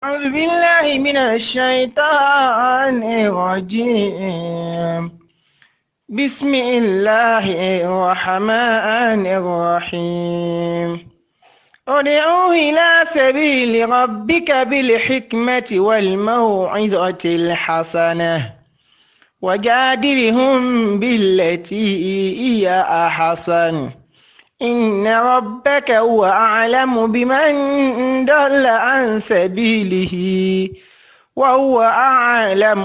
أعوذ بالله من الشيطان الرجيم بسم الله الرحمن الرحيم ادعو إلى سبيل ربك بالحكمة والموعظة الحسنة وجادلهم بالتي هي أحسن إن ربك هو أعلم بمن ضل عن سبيله وهو أعلم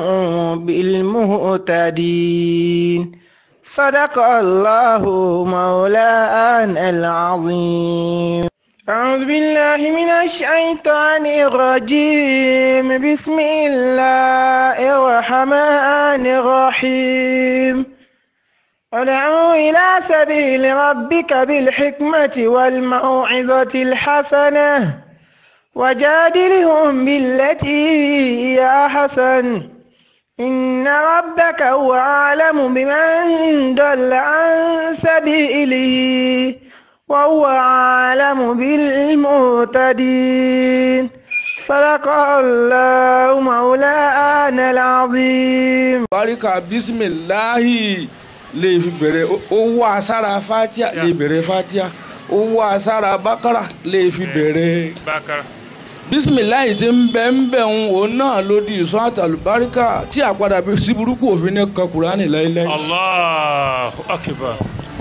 بالمهتدين صدق الله مولانا العظيم أعوذ بالله من الشيطان الرجيم بسم الله الرحمن الرحيم ادعو إلى سبيل ربك بالحكمة والموعظة الحسنة وجادلهم بالتي هي أحسن إن ربك هو أعلم بمن ضل عن سبيله وهو أعلم بالمهتدين صدق الله مولانا العظيم barika bisimilahi lè fi bẹ̀rẹ̀ owó asára fatia lè bẹ̀rẹ̀ fatia owó asára bakara lè fi bẹ̀rẹ̀ Bákàrà. bisimilahi ti ń bẹ ń bẹ ń òun náà ló di ìsọ àtàlùbáríkà tí àpadà bí sí burúkú òfin ní kan kúránì láíláí. Allahu akbar.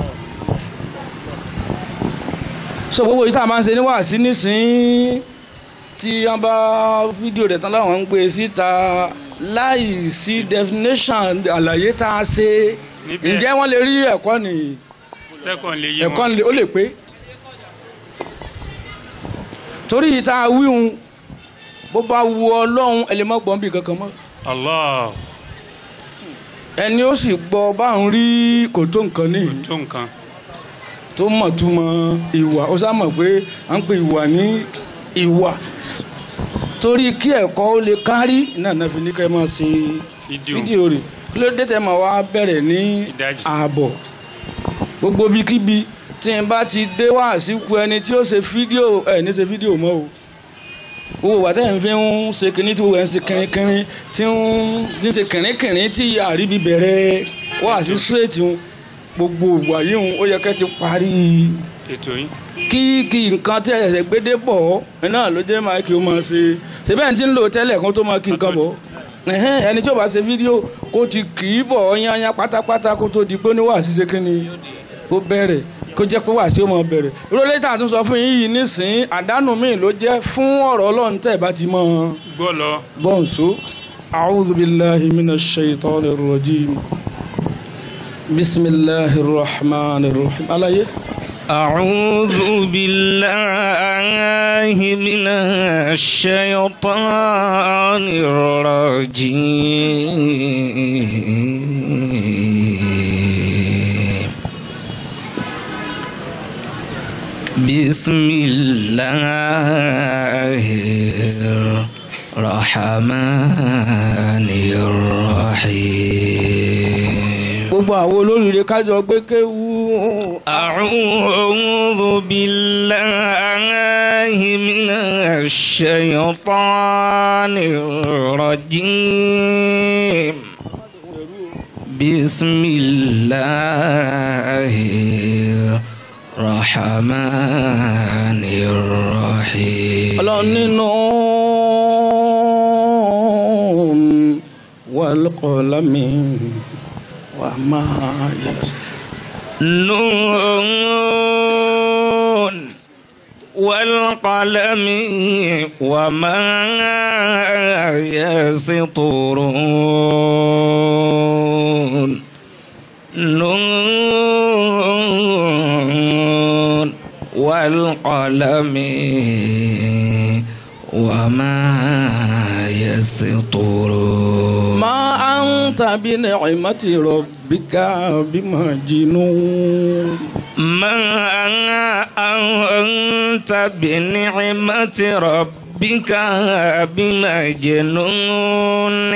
so gbogbo yìí tá a máa ń ṣe ní wàásí nísìnyí tí wọ́n bá fídíò rẹ̀ tán láwọn ń gbé síta láì sí definition àlàyé tá a ṣe Níbẹ̀. ǹjẹ́ wọ́n lè rí ẹ̀kọ́ nìyí Sẹ́kọ̀n lè yé ẹ̀kọ́ wọn. ni ó lè pé torí ìta wíhun bó bá wu ọlọ́run ẹ lè má gbọ́n bí kankan mọ́ Allah ẹni ó sì gbọ́ bá ń rí kò tó nǹkan ní tó nǹkan. tó mọ̀ túmọ̀ ìwà ó sá mọ̀ pé à ń pè ìwà ní ìwà torí kí ẹ̀kọ́ ó lè kárí náà náà fi ní ká ẹ máa ṣe Fídíò. fídíò rẹ̀ kí ló dé tẹ́ máa wá bẹ̀rẹ̀ ní Ìdajì. ààbọ̀ gbogbo bíkíbi tí n bá ti dé wá síkú ẹni tí ó ṣe fídíò ẹ ní ṣe fídíò mọ́ o owó wà tẹ́ ẹ̀ ń fi ń ṣe kínní tí wọ́n ẹ̀ ń ṣe kínníkínní tí ń tí ń ṣe kínníkínní tí àríbi bẹ̀rẹ̀ wá sí straight ń gbogbo ìwà yìí ń ó yẹ kẹ́ ti parí Ètò yín. kí kí nǹkan tí ẹ̀sẹ̀ gbédé pọ̀ ẹ̀ náà ló jẹ́ máa kí o máa ṣe ṣẹ́bẹ̀ ń ti ń lò tẹ́lẹ̀ kan tó máa kí nǹkan bọ̀ ẹ̀hẹ́n, ẹni tí ó bá ṣe fídíò kó ti kì í bọ̀ yányá pátápátá kó tó di pé ní wàásù ṣe kínní kó bẹ̀rẹ̀ kó jẹ́ pé wàásù ó máa bẹ̀rẹ̀ ìrọ̀lẹ́ tá a tún sọ fún yín yìí nísìnyí àdánù míì ló jẹ́ fún ọ̀rọ̀ ọlọ́run tẹ̀ bá ti mọ́ ọ Gbọ́ lọ. بونسو أعوذ بالله من الشيطان الرجيم بسم الله الرحمن الرحيم على أعوذ بالله من الشيطان الرجيم بسم الله الرحمن الرحيم gbogbo àwọn olóríire kájọ gbé kéwú أعوذ بالله من الشيطان الرجيم بسم الله الرحمن الرحيم ọlọ́run nínú wàlúkọ̀ọ́lámì wà máa yẹ. نون والقلم وما يسطرون نون والقلم وما يسطرون ما أنت بنعمة ربك بمجنون ما أنت بنعمة ربك بمجنون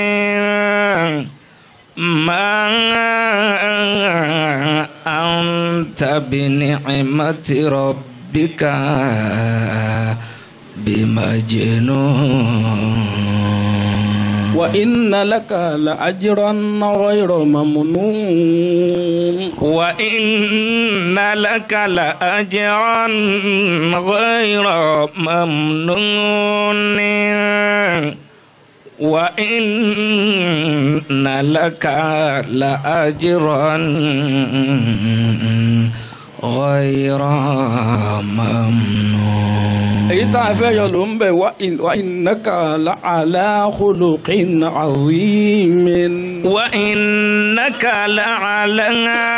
ما أنت بنعمة ربك بمجنون وإن لك لأجرا غير ممنون وإن لك لأجرا غير ممنون وإن لك لأجرا غير ممنون èyí tá a fẹ́ yọ ló ń bẹ̀ wá innaka la'ala khuluqin azimin. وإنك لعلى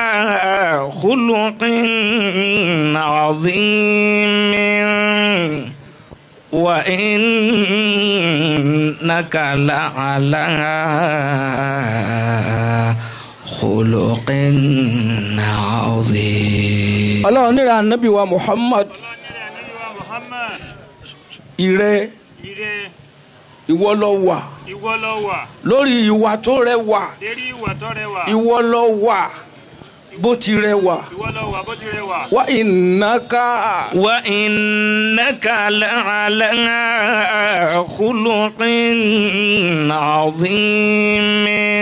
خلق عظيم وإنك لعلى خلق عظيم ọlọ́run níra anabi wa muhammad Muhammad ire ire ìwọ ló wà ìwọ ló wà lórí ìwà tó rẹwà lérí ìwà tó rẹwà ìwọ ló wà bó ti rẹwà ìwọ ló wà bó ti rẹwà wa innaka وإنك لعلى خلق عظيم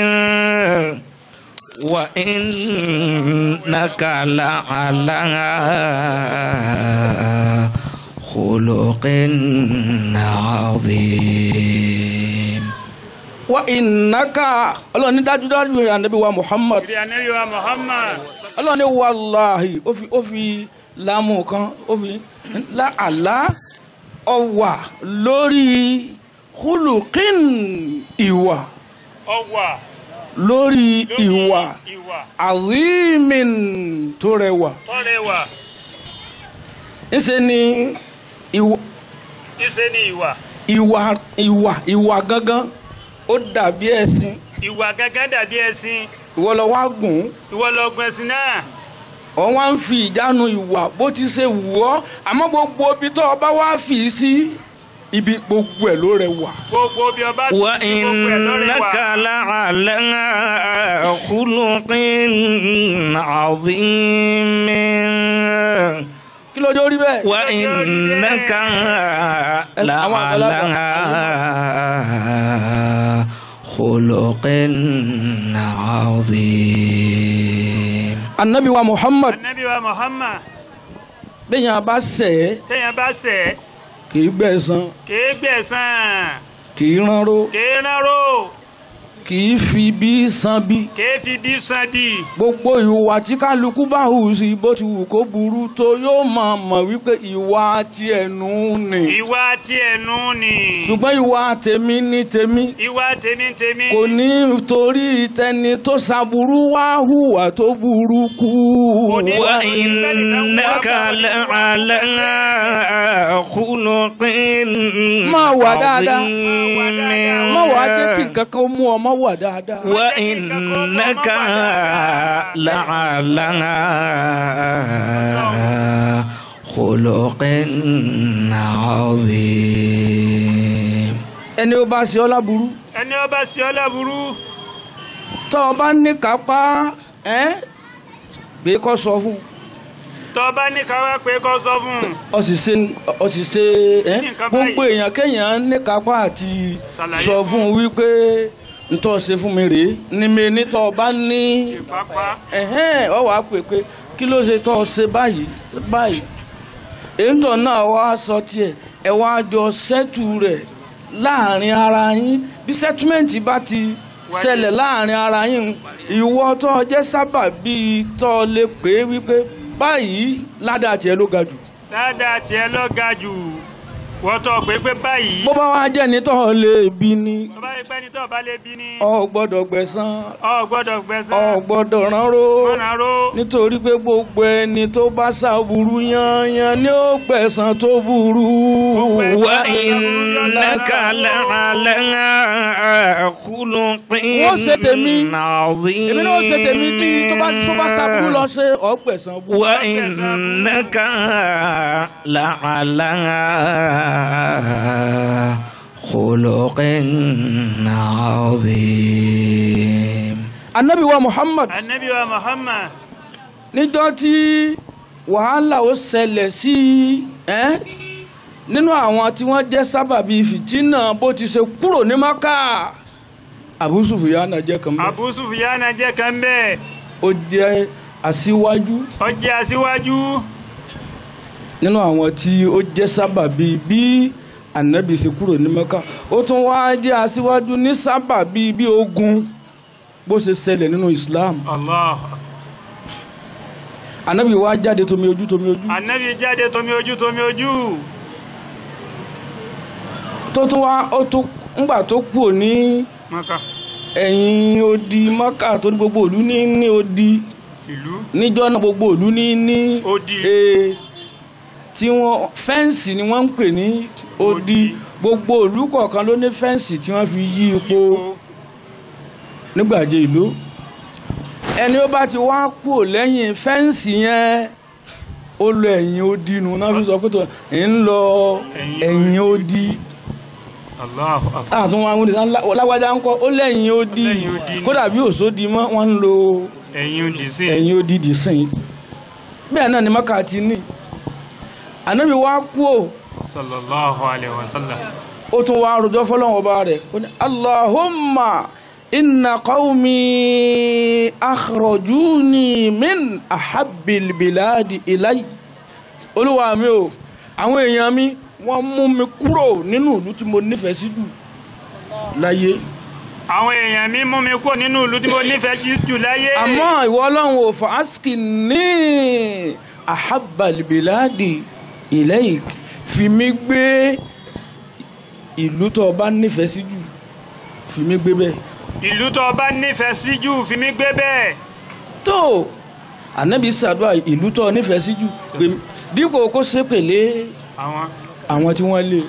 وإنك لعلى خلق عظيم wa innaka ọlọ́run ní dájúdájú rẹ̀ anabi wa muhammad ìrìn ànábì wa Muhammad ọlọ́run ní wàláhì ó fi ó fi lámù kan ó fi láàlá ọwà lórí hulukin ìwà ọwà lórí lórí ìwà ìwà azimin tó rẹwà tó rẹwà ńṣe ni ìwà ìṣe ni ìwà ìwà ìwà ìwà gangan ó dàbí ẹṣin ìwà gẹ́gẹ́ dàbí ẹṣin ìwọ lọ wá gùn ìwọ ló gun ẹṣin náà ọ wá ń fi ìjánu ìwà bó ti ṣe wù ọ́ àmọ́ gbogbo ibi tó o bá wá fi sí ibi gbogbo ẹ̀ ló rẹwà. gbogbo bí ọba ti sí gbogbo ẹ̀ ló وإنك rẹwà لعلى خلق عظيم kí ló dé orí bẹ́ẹ̀. وإنك لعلى خلق عظيم anabi wa muhammad ànábì wa Muhammad bẹ́ẹ̀ yẹn bá ṣẹ̀ ẹ́ téèyàn bá ṣẹ̀ kì í gbẹ̀san kéé gbẹ̀san kì í ránró kéé rárò kì í fi bí san bí. kéé fi bí san bí gbogbo ìwà tí kálukú bá hù sí bó ti wù kó burú tó yóò máa mọ̀ wípé ìwà ti ẹnu ni. ìwà tí ẹnu ni ṣùgbọ́n ìwà tèmi ní tèmi. ìwà tèmi tèmi kò ní torí tẹni tó ṣàbùrú wá hùwà tó burú kú. Kò ní- وإنك لعلى خلق Má wà dáadáa. عظيم má wàá jẹ́ kí nǹkan kan mú ọ má wà dáadáa. وإنك لعلى خلق عظيم ẹni ó bá ṣe ọ́ láburú ẹni ọba sí ọ láburú tó o bá ní kápá ẹ́ pé kó sọ fún tọba ní káwá pé kó sọ fún un ọ sì ṣe ọ sì ṣe ẹ́ Ní nǹkan gbogbo báyìí. èèyàn kéèyàn ní kápá àti Ṣàlàyé sọ fún fún un wípé ntọ́ ṣe fún mi rèé ni mi ní tó o bá ní ìpápá ẹ̀hẹ́n ọ wàá pè pé kí ló ṣe tó o ṣe báyìí báyìí èyítọ́ náà wá sọ tiẹ̀ ẹ wá jọ sẹ́tù rẹ̀ láàrin ara yín bí sẹ́túmẹ̀ǹtì bá ti ṣẹlẹ̀ láàrin ara yín ìwọ tó o jẹ́ sábà bíi tó o lè pè é wípé báyìí ládàá tiẹ̀ ló ga jù dáadáa tiẹ̀ lọ ga jù wọ́n tọ́ pé pé báyìí bó bá wá jẹ́ ní tó o lè bí ni tọba yìí pẹ́ ni tọ́ bá lè bí ni ọ gbọ́dọ̀ gbẹ̀san ọ gbọ́dọ̀ gbẹ̀san ọ gbọ́dọ̀ ránró mọ́nà ró nítorí pé gbogbo ẹni tó bá ṣàbùrú yanyan ni ó gbẹ̀san tó burú. وإنك لعلى خلق Wọ́n ṣe tèmi. عظيم èmi náà ṣe tèmi bí tó bá tó bá ṣàbùrú lọ ṣe ọgbẹ̀san burú. وإنك لعلى خلق عظيم anabi wa muhammad anabi wa Muhammad níjọ́ tí wàhálà ó ṣẹlẹ̀ sí ẹ́ nínú àwọn tí wọ́n jẹ́ sábàbí fìtínà bó ti ṣe kúrò ní maka Abu Sufyan jẹ́ kan bẹ́ẹ̀ Abu Sufyana jẹ́ kan bẹ́ẹ̀ ó jẹ́ aṣíwájú ó jẹ́ aṣíwájú nínú àwọn tí ó jẹ́ sábàbí bí ànábì ṣe kúrò ní Mẹ́kà ó tún wá jẹ́ aṣíwájú ní sábàbí bí ogun bó ṣe ṣẹlẹ̀ nínú Islam Allah ànábì wá jáde tomi ojú tomi ojú anabi jáde tomi ojú tomi ojú tó tún wá ó tún ńgbà tó kúrò ní Maka ẹ̀yìn odi Mẹ́kà tó ní gbogbo ìlú ní ní odi ìlú níjọ́ náà gbogbo ìlú ní ní Odi. ee tí wọ́n fẹ́ǹsì ni wọ́n ń pè ní odi Odi. gbogbo ìlú kọ̀ọ̀kan ló ní fẹ́ǹsì tí wọ́n fi yí ipò ipò nígbàjẹ ìlú ẹni ó bá ti wá kúrò lẹ́yìn fẹ́ǹsì yẹn ó lọ ẹ̀yìn odi nù náà fi sọ pé tó ń lọ Ẹ̀yìn ẹ̀yìn odi Allahu akbar àtún wọn àwọn ènìyàn lágbájá ń kọ́ ó lẹ́yìn odi Lẹ́yìn odi ni. kódà bí òsódi mọ́ wọ́n ń lo ẹ̀yin òdì sí ẹ̀yìn odi dì sìn bẹ́ẹ̀ náà ni mọ́kà ti ní ànábì wá kúrò sallallahu alayhi wa sallam ó tún wá rojọ́ fọlọ́wọ́n ọba rẹ̀ ó ní allahumma inna qawmi akhrajuni min ahabbil biladi ilay olúwa mi o àwọn èèyàn mi wọ́n mú mi kúrò nínú ìlú tí mo nífẹ̀ẹ́ sí jù láyé àwọn èèyàn mi mú mi kó nínú ìlú tí mo nífẹ̀ẹ́ jù jù láyé àmọ́ ìwọ ọlọ́run ò fà áṣkì ní ahabbal biladi ilayk fi mí gbé ìlú tó o bá nífẹ̀ẹ́ sí jù fi mí gbé bẹ́ẹ̀. ìlú tó bá nífẹ̀ẹ́ sí jù fi mí gbé bẹ́ẹ̀ tó ànábì sàdúrà ìlú tó o nífẹ̀ẹ́ sí jù pé dípò kó ṣépèlé àwọn àwọn tí wọ́n lé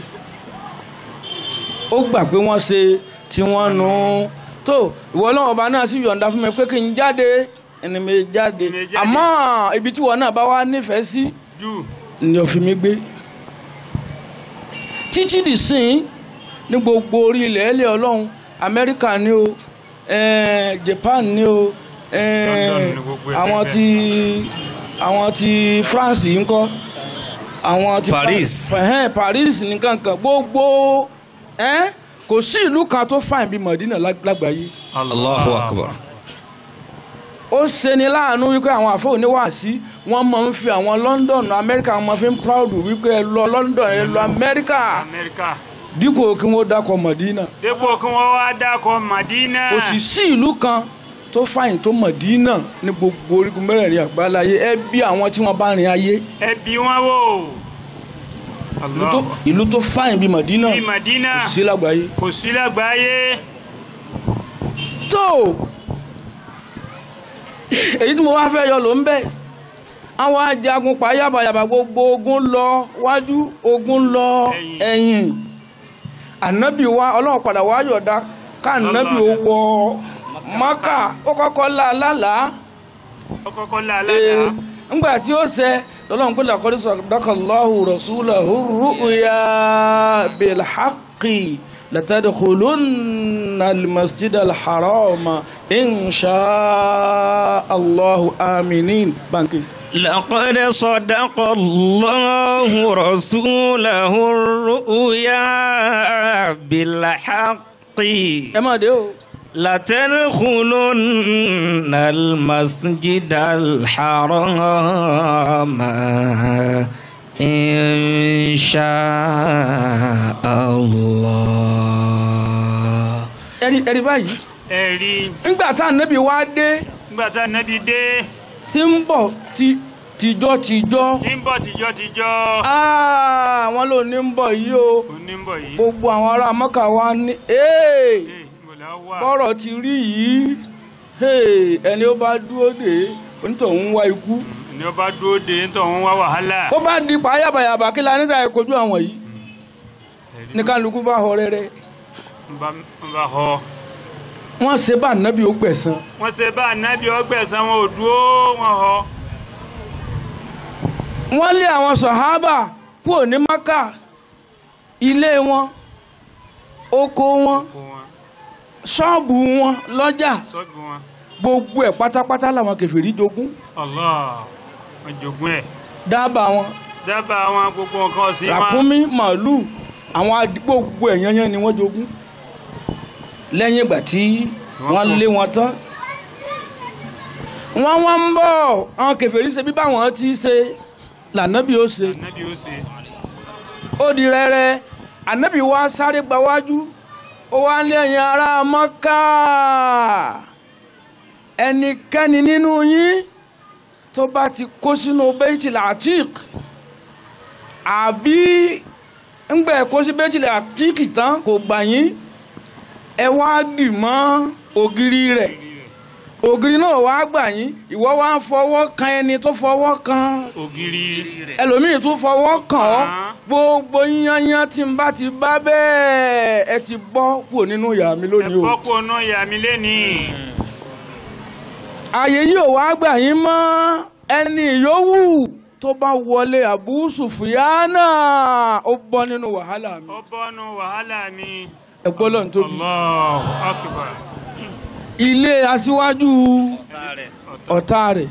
ó gbà pé wọ́n ṣe tí wọ́n nu tó ìwọ ọlọ́run ọba náà sì yọ̀ǹda fún mi pé kí n jáde ẹni mi jáde Mi jáde. àmọ́ ibi tí wọn náà bá wá nífẹ̀ẹ́ sí jù ni ó fi mí gbé títí dì sín ní gbogbo orí ilẹ̀ ẹlẹ́ ọlọ́run amẹ́ríkà ni o eh, japan ni o eh, London ni gbogbo ẹ̀ àwọn bẹ́ẹ̀ ti àwọn ti france yìí ń kọ́ àwọn ti Paris. ẹ̀hẹ́n, paris nìkan kan gbogbo eh, kò sí ìlú kan tó fàìn bí mọ̀dínà lág- lágbàáyé Allahu akbar. ó ṣeni láàánú wípé àwọn àfọ oníwàásí wọ́n máa ń fi àwọn london amẹ́ríkà wọ́n máa fi ń proud wípé ẹ lọ london ẹ lọ amẹ́ríkà amẹ́ríkà dípò kí wọ́n dákọ̀ mọ̀dínà dépò kí wọ́n wá dákọ̀ Madina kò sì sí ìlú kan tó fàyìn tó mọ̀dínà ní gbogbo orígun mẹ́rẹ̀ẹ̀rin àgbáláyé ẹ bí àwọn tí wọ́n bá rin ayé ẹbí wọn wò ìlú tó- ìlú tó fàyìn bí mọ̀dínà bí Madina kò sí lágbàáyé kò sí lágbàáyé tó èyí tí mo wá fẹ́ yọ ló ń bẹ̀ àwọn ajagun pàyàbàyàbà gbogbo ogun lọ wájú ogun lọ Ẹ̀yìn. ẹ̀yìn ànábì wa ọlọ́run padà wá yọ̀dá ká ànábì ó wọ mọ́kà ó kọ́kọ́ lá lálàá ó kọ́kọ́ lá ee alága ńgbà tí ó ṣẹ lọ́lọ́run pé làkọ́rí sadakallahu rasulahu ru'ya bilhaqqi latadkhulunna almasjid alharama insha allahu aminin banki. لقد صدق الله رسوله الرؤيا بالحق ẹ máa dé o. لتدخلن المسجد الحرام إن شاء الله ẹ̀rí ẹ̀rí báyìí ẹ̀rí ńgbà tá ànábì wá dé nígbà tá nábì dé tí ń bọ̀ tí tìjọ́ tìjọ́ tí ń bọ̀ tìjọ́ tìjọ́ àwọn ló ní ń bọ̀ yìí o kò ní ń bọ̀ yìí gbogbo àwọn ará mọ́kà wa ní ee. Ee, níbo la wà bọ́rọ̀ ti rí yìí hey, ẹni ó bá dúró dé onítọ̀hún ń wá ikú ni ó bá dúró de ń tọ̀ ń wá wàhálà ó bá di pààyàbàyàbà kí la nígbà yẹn kojú àwọn yìí Ẹ̀rí ní kálukú bá họ rẹ́rẹ́ ń bá ń bá họ wọ́n ṣe bá nábì ó gbẹ̀san wọ́n ṣe bá nábì ọgbẹ̀sán wọn ò dúró wọn họ wọ́n lé àwọn sọ̀hábà kúrò ní maka ilé wọn oko wọn kó wọn ṣọ́ọ̀bù wọn lọ́jà sọ́gun wọn gbogbo ẹ̀ pátápátá làwọn kèfèrí jogún Allah wọn jogún ẹ̀ dábàá wọn dábàá wọn gbogbo nǹkan ọ̀sìn wọn ràkúnmí màálù àwọn adi- gbogbo ẹ̀ yányán ni wọ́n jogún lẹ́yìn ìgbà tí Wọ́n wọ́n kú. lé wọn tán wọ́n wọ́n ń bọ̀ àwọn kèfèrí ṣe bí báwọn ti ṣe lànàbí ó ṣe ànábì ó ṣe ó di rẹ́rẹ́ ànábì wa sáré gbawájú ó wá ní ẹ̀yin ará Mọ́kà ẹnikẹ́ni nínú yín tó bá ti kó sínú Baitul Atiq àbí ńgbẹ́ kó sí Baitul Atiq tán kò gbà yín ẹ wá dì mọ́ ògiri rẹ̀ ògiri náà wá gbà yín ìwọ wá ń fọwọ́ kan ẹni tó fọwọ́ kan ògiri ẹlòmíì tún fọwọ́ kàn ọ́ Ah. gbogbo yányán tí n bá ti bá bẹ́ẹ̀ ẹ ti bọ́ kúrò nínú ìyá mi ẹ lónìí o. bọ́kú ọ̀nà ìyá mi lénìí ààyè yìí ò wá gbà yín mọ́ ẹni yòówù tó bá wọlé Abu Sufyana ó bọ́ nínú wàhálà mi. ó bọ́nu wàhálà mi ẹ gbọ́ lọ́n tóbi. Allahu akbar ilé aṣíwájú ọ̀tá rẹ̀.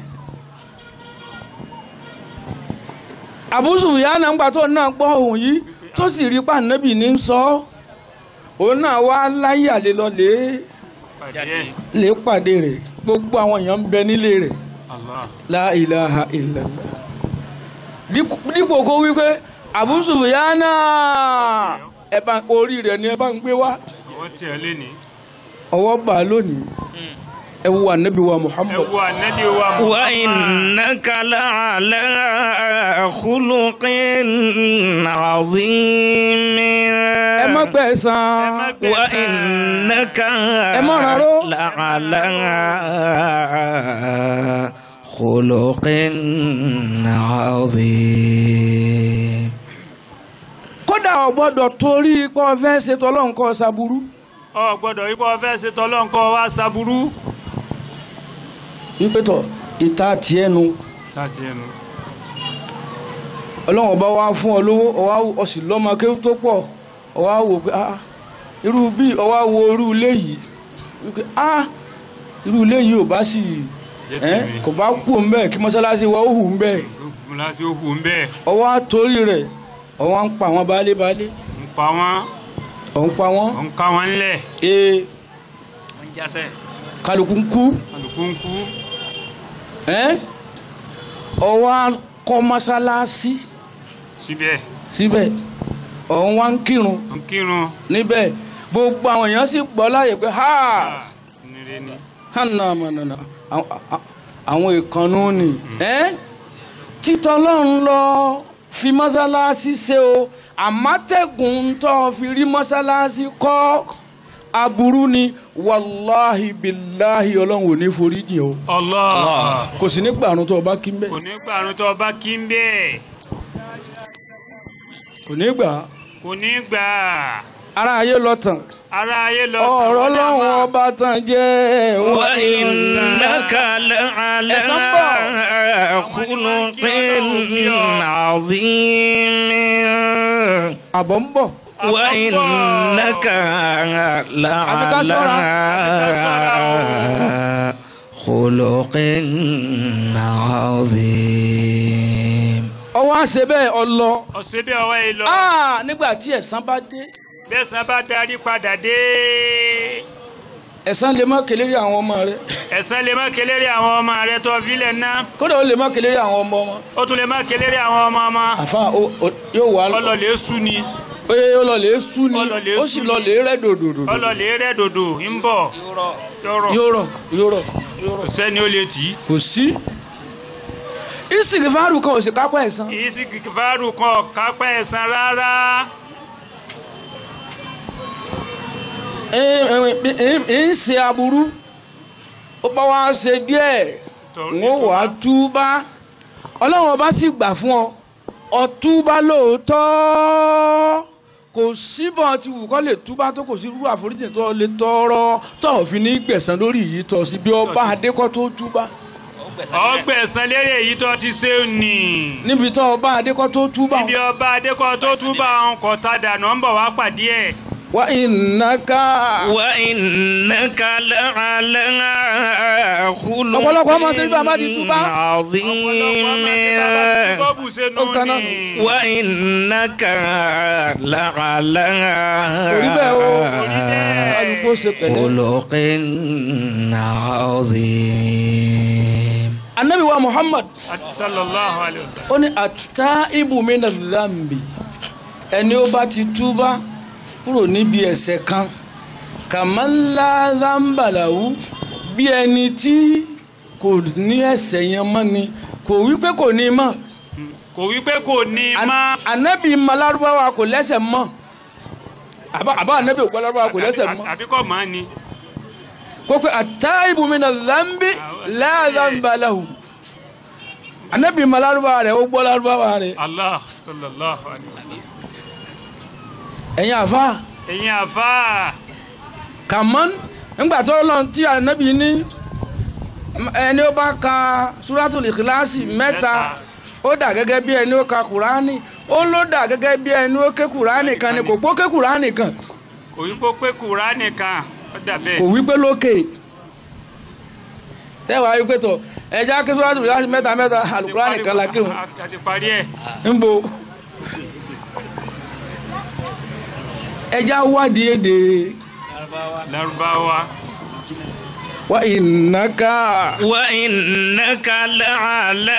Abu Sufyana ńgbà tó náà gbọ́ ohùn yìí tó sì rí pàǹdẹ́bì ní sọ ọ́ òun náà wá láyé àlè lọ lè pàdé lè pàdé rẹ̀ gbogbo àwọn èèyàn ń bẹ nílé rẹ̀ Allah la ilaha illallah dípò dípò kó wípé Abu Sufyana ẹ bá orí rẹ̀ ni ẹ bá ń gbé wá ọwọ́ tí ẹ lénìí ọwọ́ bá a lónìí ẹ wo ànábì wa ẹ Muhammad wo ànábì wa Muhammad وإنك لعلى خلق عظيم ẹ má gbẹ̀san ẹ má gbẹ̀san. وإنك ẹ má rárá. لعلى خلق عظيم kódà ò gbọ́dọ̀ torí pé ọ fẹ́ ṣe tọ́lọ́run kọ́ ṣaburú ọ gbọ́dọ̀ ipò ọfẹ́ ṣe tọ́lọ́nkọ́ wa ṣaburú wípé tọ̀ ìta tiẹ̀ nu láti ẹnu ọlọ́run ọba wa fún ọ lówó ọwá ọ sì lọ́mọ kéwú tó pọ̀ ọwá wò pé ah irú bí ọwá wo irú ilé yìí wípé ah irú ilé yìí ò bá sì jẹ́ ẹ́ tèmi kò bá kú òun bẹ́ẹ̀ kí mọ́sálásí wa ó hù ń bẹ́ẹ̀ láti ó hù ń bẹ́ẹ̀ ọwá torí rẹ̀ ọwá ń pa àwọn baálé baálé ń pa wọ́n ọ̀ ń pa wọ́n ń ká wọn ńlẹ̀ ee ń jásẹ̀ kálukú ń kú kálukú ń kú ẹ́ ọwá kọ́ mọ́sálásí síbẹ̀ síbẹ̀ ọ̀hún wá ń kírun ń kírun níbẹ̀ gbogbo àwọn èèyàn sì gbọ́ láyè pé ha nire ni hànà mọ̀nàmọ́nà àwọn ìkànnù ni ẹ́ títọ́ ọlọ́run lọ fi mọ́sálásí ṣe o àmọ́tẹ́gùn tó fi rí mọ́sálásí kọ́ aburú ni wàláhi bíláhi ọlọ́run ò ní forí jìn o Allah kò sí ní gbàrún tó o bá kí ń bẹ̀ kò ní gbàrún tó bá kí ń bẹ́ẹ̀ kò ní gbà á. kò ní gbà ara ayé lọ tàn ara ayé lọ ọ̀rọ̀ ọlọ́run ọba tàn jẹ́ وإنك لعلى خلق عظيم àbọ̀ ń bọ̀ وإنك لعلى خلق عظيم ọwọ́ àṣẹ bẹ́ẹ̀ ọlọ ọ̀sẹ̀ bí ọwọ́ yìí lọ Ah, nígbà tí ẹ̀san bá dé bẹ́sàn bá darí padà dé ẹ̀san lè má kéléré àwọn ọmọ rẹ ẹ̀san lè má keléré àwọn ọmọ rẹ tó filẹ̀ ná kódà ó lè má kéléré àwọn ọmọ wọn ó tún lè má keléré àwọn ọmọ ọmọ àfa ó- ó- yóò wá lọ ọlọ́lẹ̀ sú ni pé ó lọ lè sú ni Ó lọ lè ó sú sì ni. lọ lè rẹ dòdòdò ọlọ́lẹ̀ rẹ̀ dòdò ń bọ̀ yọrọ yóò rọ yóò rọ kò sẹ́ni ó lè tì í kò sí ìsìnkìfàárù kan ò sì kápá ẹ̀san kì í sí kìkìfàárù kan kápẹ́ ẹ̀san rárá ń ṣe aburú ó bá wá ṣe díẹ̀ n ó wàá túbá ọlọ́run ọba sì gbà fún ọ ọtúbá lóòótọ́ kò síbọn tí wù kọ́ lè túbá tó kò sí irú àforíjì tó lè tọrọ tó ò fi ní gbẹ̀san lórí yìí tọ́ sí bí ọba adékọ́ tó túbá ọgbẹ̀san lérè èyí tó ti ṣe nì níbi tó ọba adékọ́ tó túbá níbi ọba adékọ́ tó túbà ń kọ́ ta dànù ń bọ̀ wá pàdé ẹ̀ wá ìnáká وإنك لعلى خلق ọ̀pọ̀lọpọ̀ ọmọ tí bàbá ti túbá عظيم bọ́ọ̀bù ṣe nù Ó tanná. ní وإنك لعلى Orí bẹ́ẹ̀ o. bẹ́ẹ̀. kó ṣe pẹ̀lẹ́. خلق عظيم anabi wa muhammad sallallahu alayhi wa sallam. ó ní ata ibùmínà zambi ẹni ó bá ti túbá kúrò níbi ẹ̀ṣẹ̀ kan kàmánlá zambalawu bí ẹni tí kò ní ẹ̀ṣẹ̀ yẹn mọ́ ni kò wí pé kò ní mọ́ kò wí pé kò ní má. anabi malarubawa kò lẹ́ṣẹ̀ mọ́ àbá àbá anabi ògbó larubawa kò lẹ́ṣẹ̀ mọ́ àbí kò mọ́ ni. kó pé ata ibùmínà zambi láàzambalahu anabi malarubawa rẹ̀ ó gbọ́ larubawa rẹ̀ allah sallallahu alayhi wa sallam. ẹ̀yin àfa. ẹ̀yin àfa. kàmọ́n ńgbà tó lọ tí ànábì ní ẹni ó bá ka suratul ikhlasi mẹ́ta ó dà gẹ́gẹ́ bí ẹni ó ka kùránì ó ló dà gẹ́gẹ́ bí ẹni ó ké kùránì kan ni kò pó ké kùránì kan kò wí pé pé kùránì kan ó dà bẹ́ẹ̀. kò wí pé lókè tẹ́wàá wí pé tọ̀ ẹja ké suratul ikhlasi mẹ́ta mẹ́ta alukùránì kan la kéwọn a ti parí ẹ̀. ńbo ẹja wádìí èdè Lárúbáwá. wa ìnáka. وإنك لعلى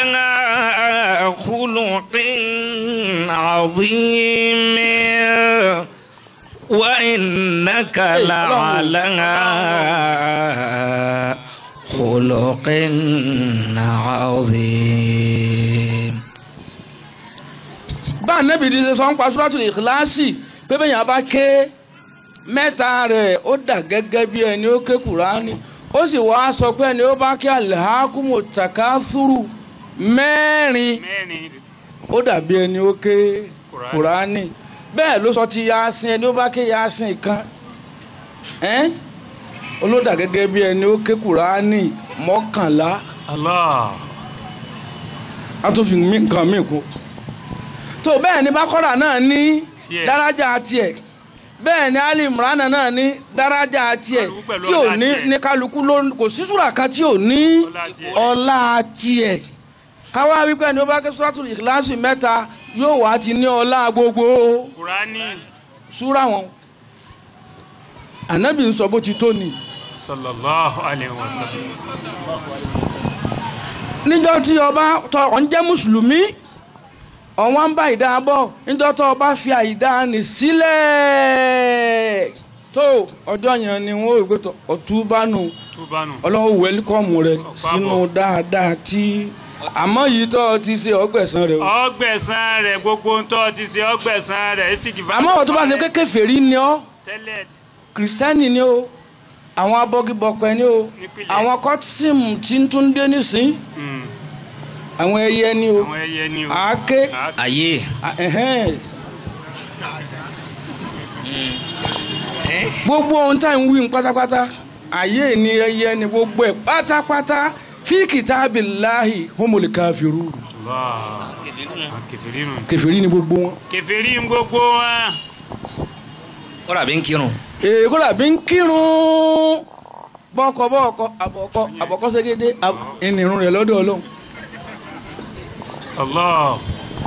خلق عظيم وإنك لعلى خلق عظيم bá anabi di ṣe sọ ń pa suratul ikhlasi pé bẹ́ẹ̀ yẹn bá ké mẹ́ta rẹ̀ ó dà gẹ́gẹ́ bí ẹni ó ké kùránì ó sì wá sọ pé ẹni ó bá ké alhakumu takasuru mẹ́rin mẹ́rin ó dàbí ẹni ó ké Kùránì. kùránì bẹ́ẹ̀ ló sọ ti yasin ẹni ó bá ké yasin kan ẹ́n olódà gẹ́gẹ́ bí ẹni ó ké kùránì mọ́kànlá allah a tún fi mí- nǹkan míì kún tó bẹ́ẹ̀ ni bákọ́rà náà ní Tiẹ̀. dárájà tiẹ̀ bẹ́ẹ̀ ni ali imran náà ní dárájà tiẹ̀ Kálukú pẹ̀lú tí ò ọlá ní tiẹ̀. ní kálukú ló kò sí súrà kan tí ò ní Ọlá tiẹ̀. ọlá tiẹ̀ káwá wípé ni ó bá ké suratul ikhlasi mẹ́ta yóò wá ti ní ọlá gbogbo kùránì súrà wọn ànábì ń sọ bó ti tó ni sallallahu alayhi wa sallam. níjọ́ tí ọba tọ ọ̀ ń jẹ́ mùsùlùmí ọ̀wọ́n ń bá ìdá bọ̀ níjọ́ tó ọba fi àìdá nì sílẹ̀ tó ọjọ́ yẹn ni wọ́n ò gbé tọ̀ ọ̀túbánu túbánu. ọlọ́wọ́ wẹ́líkọ́mù rẹ sínú dáadáa tí àmọ́ yìí tó o ti ṣe ọgbẹ̀sán rẹ o. ọgbẹ̀sán rẹ̀ gbogbo ń tọ́ ti ṣe ọgbẹ̀sán rẹ̀ ẹ̀ sì kì í fa. àmọ́ wọ́n tó bá ṣe kékeré fèrí ni ọ́ tẹ́lẹ̀ kìrìsìtẹ́nì ni o àwọn abọ́gibọ̀pẹ̀ ni o Nípìnlẹ̀. àwọn kọ́tísìmù tí ń tún dé nísìn mm, àwọn ẹyẹ ni o àwọn ẹyẹ ni o. àáké Àáké. ayé à- ẹ̀hẹ́n. gbogbo ohun tá à ń wí ní pátápátá ayé ni ẹyẹ ni gbogbo ẹ̀ pátápátá fi kitabillahi humul kafirun Allah. kẹfìrí nù. kèfèrí ni gbogbo wọn. kẹfìrí ń gbogbo wọn. kọ́ra bí ń kírun èyí kó làbí ń kírun bọ́ọ̀kọ bọ́ọ̀kọ àbọ̀kọ àbọ̀kọ ségédé ìnirun rẹ̀ lọ́dọ̀ ọlọ́run. Allah.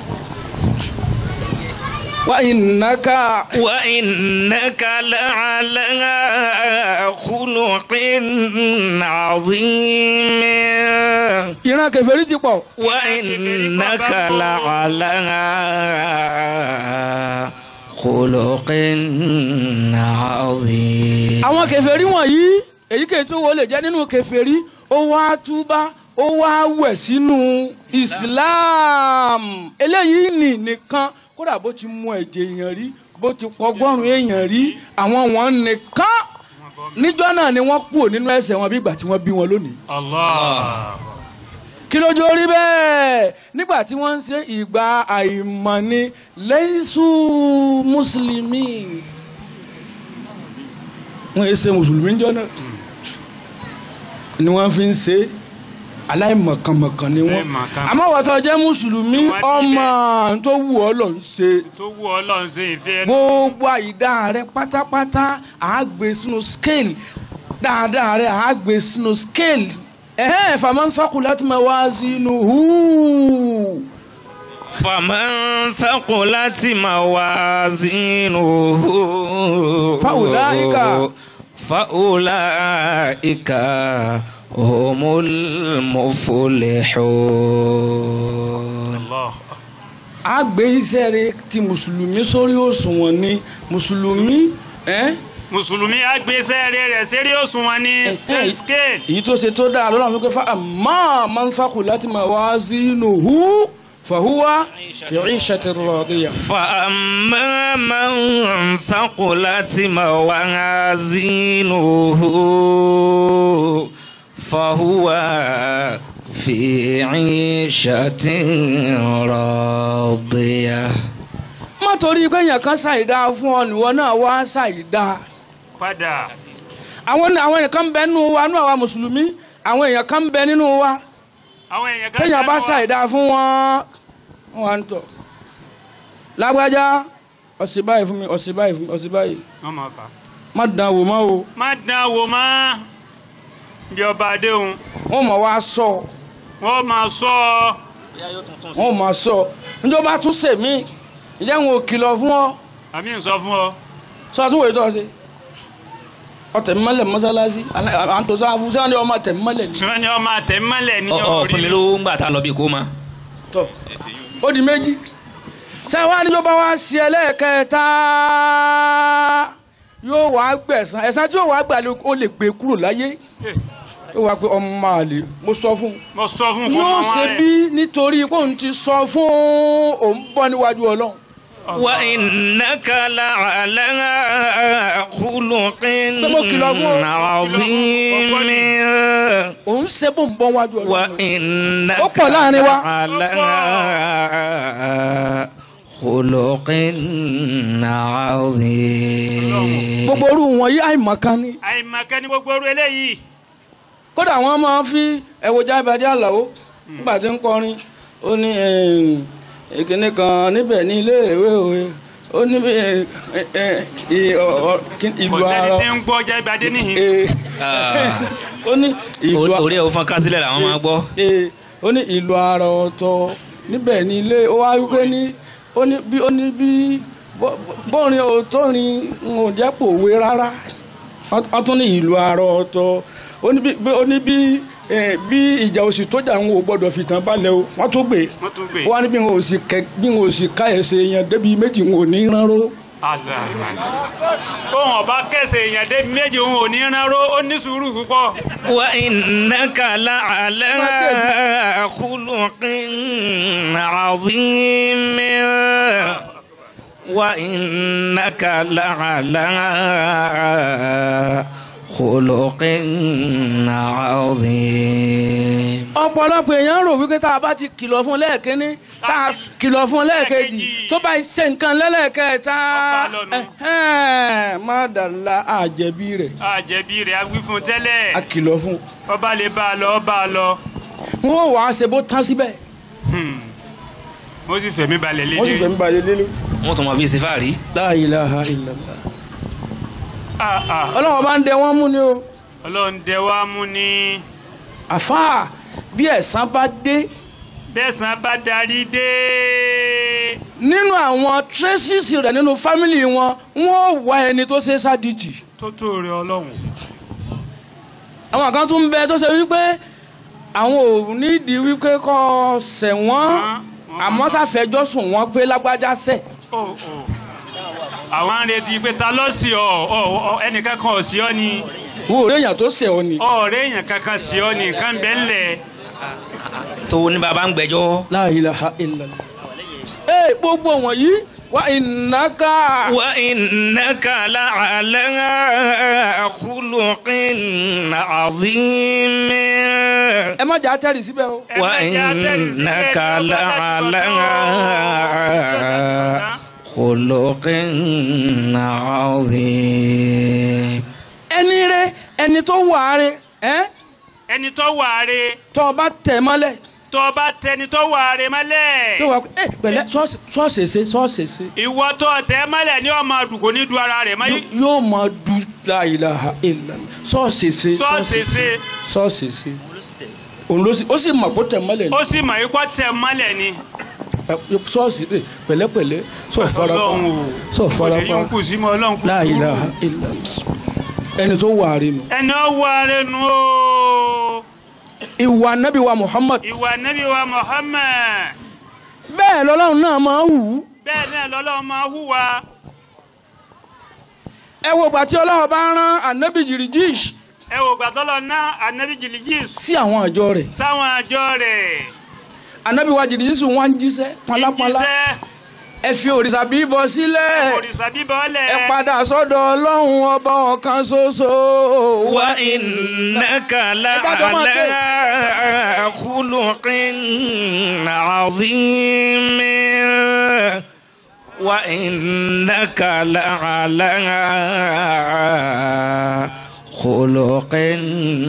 wa innaka وإنك لعلى خلق عظيم ìran kèfèrí ti pọ̀. وإنك لعلى خلق عظيم àwọn kèfèrí wọ̀nyí èyíkéyìí tó wọlé jẹ́ nínú kèfèrí ó wá túbá ó wá wẹ̀ sínú Islam eléyìí nì nìkan kódà bó ti mú ẹ̀jẹ̀ èèyàn rí bó ti pọgọ́rùn èèyàn rí àwọn wọn nìkan níjọ́ náà ni wọ́n kúrò nínú ẹ̀ṣẹ̀ wọn bí ìgbà tí wọ́n bí wọn lónìí. Allah. kí lójú orí bẹ́ẹ̀ nígbà tí wọ́n ń ṣe ìgbà àìmọ̀ ni lẹ́yìísù mùsùlùmí wọ́n yẹ ṣe mùsùlùmí jọ náà ni wọ́n fi ń ṣe aláìmọ̀kànmọ̀kàn ni wọ́n Aláìmọ̀kan. àmọ́ wọ́n tó jẹ́ mùsùlùmí Tí wọ́n ti ọmọ tó wù ọ́ lọ ń ṣe tó wù ọlọ́run ṣe ìfẹ́ ẹnu. gbogbo àìdá rẹ pátápátá àá gbé sínú scale dáadáa rẹ àá gbé sínú scale ẹ̀hẹ́n faman thaqulat mawazinuhu فمن ثقلت موازينه فأولئك فأولئك هم المفلحون Allah. a gbé iṣẹ́ rẹ ti mùsùlùmí sórí òṣùwọ̀n ni mùsùlùmí ẹ́ mùsùlùmí agbésẹ́ rẹ̀ sérí òṣùwọ̀n ní Ẹ̀hẹ́. scale. èyí tó ṣe tó dáa lọ́nà wípé fa àmọ́ máa ń fakù láti máa wá sínú hu fàhùwà fi ishati radiya. فأما من ثقلت موازينه فهو في عيشة راضية má torí pé èèyàn kan ṣàìdá fún ọ nìwọ náà wá ṣàìdá. padà àwọn àwọn èèyàn kan bẹ nínú wa nínú àwa mùsùlùmí àwọn èèyàn kan bẹ nínú wa àwọn èèyàn kan téèyàn bá ṣàánú wa. ṣàìdá fún wọn wọn wà ń tọ. lágbájá ọ̀sìn báyìí fún mi ọ̀sìn báyìí fún mi ọ̀sìn báyìí wọ́n máa kà. má dán wò mọ́ o má dán wò má bí ọba adéhùn wọ́n mọ̀ wá sọ wọ́n máa sọ ọ wọ́n mọ̀ sọ níjọba tún sèmí ìjẹ́ wọn ò kìlọ̀ fún ọ àmì ń sọ fún ọ. sọ àtúwò yìí tó ọ ṣe ọtẹ mọ́lẹ̀ mọ́sálásí à ń tó sáà fún sẹ́wọ́n ní ọmọ tẹ̀ mọ́lẹ̀ ní. tí wọ́n ní ọmọ àtẹ̀mọ́lẹ̀ ní ọ ọ fún mi ló ń gbà tá a lọ bí kó ma. tọ ó di méjì sẹ́wọ́n níjọba wá sí ẹlẹ́ẹ̀kẹta yóò wá gbẹ̀san ẹ̀san tí yóò wá gbà lé- ó lè gbé kúrò láyé yóò wá pé ọmọ àlè mo sọ fún un mo sọ fún kó yóò máa ṣe wá bí nítorí kó n ti sọ fún òun bọ́ níwájú ọlọ́run. وإنك لعلى خلق عظيم òun ṣe bó ń bọ́ níwájú ọlọ́run. وإنك Ó pọ̀ láàrin wa. لعلى خلق عظيم gbogbo orú wọn yí àìmọ̀kan ni. àìmọ̀kẹ́ ni gbogbo orú eléyìí. kódà wọn máa ń fi ẹwọjà ìbàdí àlàó nígbà tí ń kọrin ó ní ìkíní kan níbẹ̀ ní iléèwé òwe ó ní bí, eh, eh, ì- ọ- ọ- kí- kò ìlú sẹ́ni ara tí ń gbọ́ ọjà ìbàdí nìyí. eh, ó ní ìlú a- orí ẹ̀ ó fọ́n kásílẹ̀ làwọn máa gbọ́. eh, ó ní ìlú ara ọ̀tọ̀ níbẹ̀ ní ilé ó wá wípé ní ó ní bí ó ní bí bó- bórin òtórin ń ò jẹ́ pòwe rárá wọ́n tún ní ìlú ara ọ̀tọ̀ ó ní bí ó ní bí eh, bí ìjà òsì tó jà ń wò gbọ́dọ̀ fìtàn balẹ̀ o wọ́n tún gbé wọ́n tún gbé. ó wá ní bí n ò sì kẹ bí n ò sì ká ẹsẹ̀ yẹn débi méjì n ò ní ránró ohun ọba kẹsẹ̀ èèyàn dé méjì òun ò ní ránró ó ní sùúrù púpọ̀. وإنك لعلى خلق عظيم وإنك لعلى خلق عظيم ọ̀pọ̀lọpọ̀ èèyàn rò wípé tá a bá ti kìlọ̀ fún lẹ́ẹ̀kínní tá a kìlọ̀ fún lẹ́ẹ̀kejì Lẹ́ẹ̀kejì. tó bá ṣe nǹkan lẹ́lẹ́kẹta Ọba lọ́nu. ẹ̀hẹ́n, má dàla àjẹbí rẹ̀ àjẹbí rẹ̀ a wí fún a tẹ́lẹ̀ kìlọ̀ fún ọba lè bá a lọ bá a lọ. wọn ò wá ṣe bó tán síbẹ̀ Hmm. mo sì fẹ̀mí balẹ̀ wọ́n sì lédè. fẹ́ ń balẹ̀ lélẹ̀. wọ́n tún máa fi ṣe fáàrí. La ilaha illallah. Ah, ah. ọlọ́wọ́ bá ń dẹ wọ́n mú ni o ọlọ́run dẹ wá mú ni àfáà bí ẹ̀san bá dé bẹ́sàn bá darí dé. nínú àwọn traces rẹ̀ nínú fámìlì wọn wọ́n wá ẹni tó ṣe sádìjì. tó tó rẹ ọlọ́run. àwọn kan tún ń bẹ tó ṣe wípé àwọn ò nídìí wípé kọ́ ṣẹ̀wọ̀n àmọ́ ṣàfẹjọ́ sùn wọ́n pé lágbájá ṣẹ̀. Ó, ó. àwọn ń retí pé ta ló sí ọ ọ ọ, ẹnìkan kan ò sí ọ ni wo òré èèyàn tó ṣẹ̀ ọ ni. ọ̀rẹ́ èèyàn kankan sí ọ ni nǹkan bẹ́ẹ̀ ńlẹ̀. tó ní baba ń gbẹ́jọ́. La ilaha illallah. ee gbogbo wọ̀nyí wa ìnáka. وإنك لعلى خلق عظيم ẹ má jà á tẹ̀rì síbẹ̀ o. Ẹ má jẹ́ àtẹ̀rí sílẹ̀ وإنك ní ọba لعلى dájú خلق عظيم ẹni rẹ ẹni tó wà á rẹ ẹ ẹni tó wà á re tó o bá tẹ̀ mọ́lẹ̀ tó bá tẹni tó wà á re mọ́lẹ̀. yóò wá pé ẹ pẹ̀lẹ́ sọ́ọ̀sì ṣe sọ́ọ̀sì ṣe ìwọ tó tẹ mọ́lẹ̀ ni ọmọ àdùkò ní du ara rẹ̀ mọ́ yóò máa du la ilaha illallah sọ́ọ̀sì ṣe sọ́ọ̀sì ṣe sọ́ọ̀sì ṣe òun ló sì ó sì mọ̀ kó tẹ̀ mọ́lẹ̀ ni ó sì mọ̀ ikọ́ tẹ mọ́lẹ̀ ni. sọ́ọ̀sì ṣe pẹ̀lẹ́pẹ̀lẹ́ sọ̀ farapa Ọlọ́run o sọ̀ èyí ń farapa kù sí mọ́ ọlọ́run kù la sùúrù. ilaha illallah ẹni tó wà rí nu. ẹni ó wà rẹ̀ nù o ìwà nábì wa Muhammad ìwà nẹ́bí wa Muhammad bẹ́ẹ̀ lọ́lọ́run náà máa ń wù ú. bẹ́ẹ̀ náà lọ́lọ́run máa hùwà ẹ wo ìgbà tí ọlọ́run bá rán ànábì jìrìjìṣ ẹ wò gbàtọ́lọ̀ náà anabi jìlìjìs sí àwọn àjọ rẹ̀ sáwọn àjọ rẹ̀ ànábì wa jìrìjìṣ wọn ń jíṣẹ́ pọnlápọnlá ìjíṣẹ́ ẹ fi òrìṣà bíbọ sílẹ̀ òrìṣà bíbọ̀ lẹ̀ ẹ padà sọ́dọ̀ ọlọ́run ọba ọ̀kan ṣoṣo. wa innaka la'ala khuluqin 'azim wa innaka la'ala khuluqin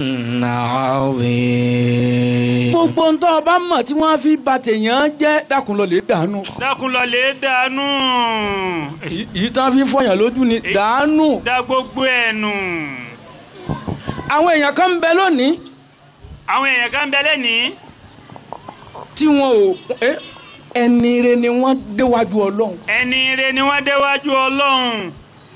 'azim. gbogbo ń tọ́ ọba mọ̀ tí wọ́n fi ba tèèyàn jẹ́ dákun lọ lè dànù. dákun lọ lè dànù Èyí- èyí tán fi fọyàn lójú ni dànù. dá gbogbo ẹ̀ nù àwọn èèyàn kan ń bẹ lónìí àwọn èèyàn kan bẹ lẹ́nìí tí wọn ò ẹ, ẹni re ni wọ́n déwájú ọlọ́run. ẹni ire ni wọ́n déwájú ọlọ́run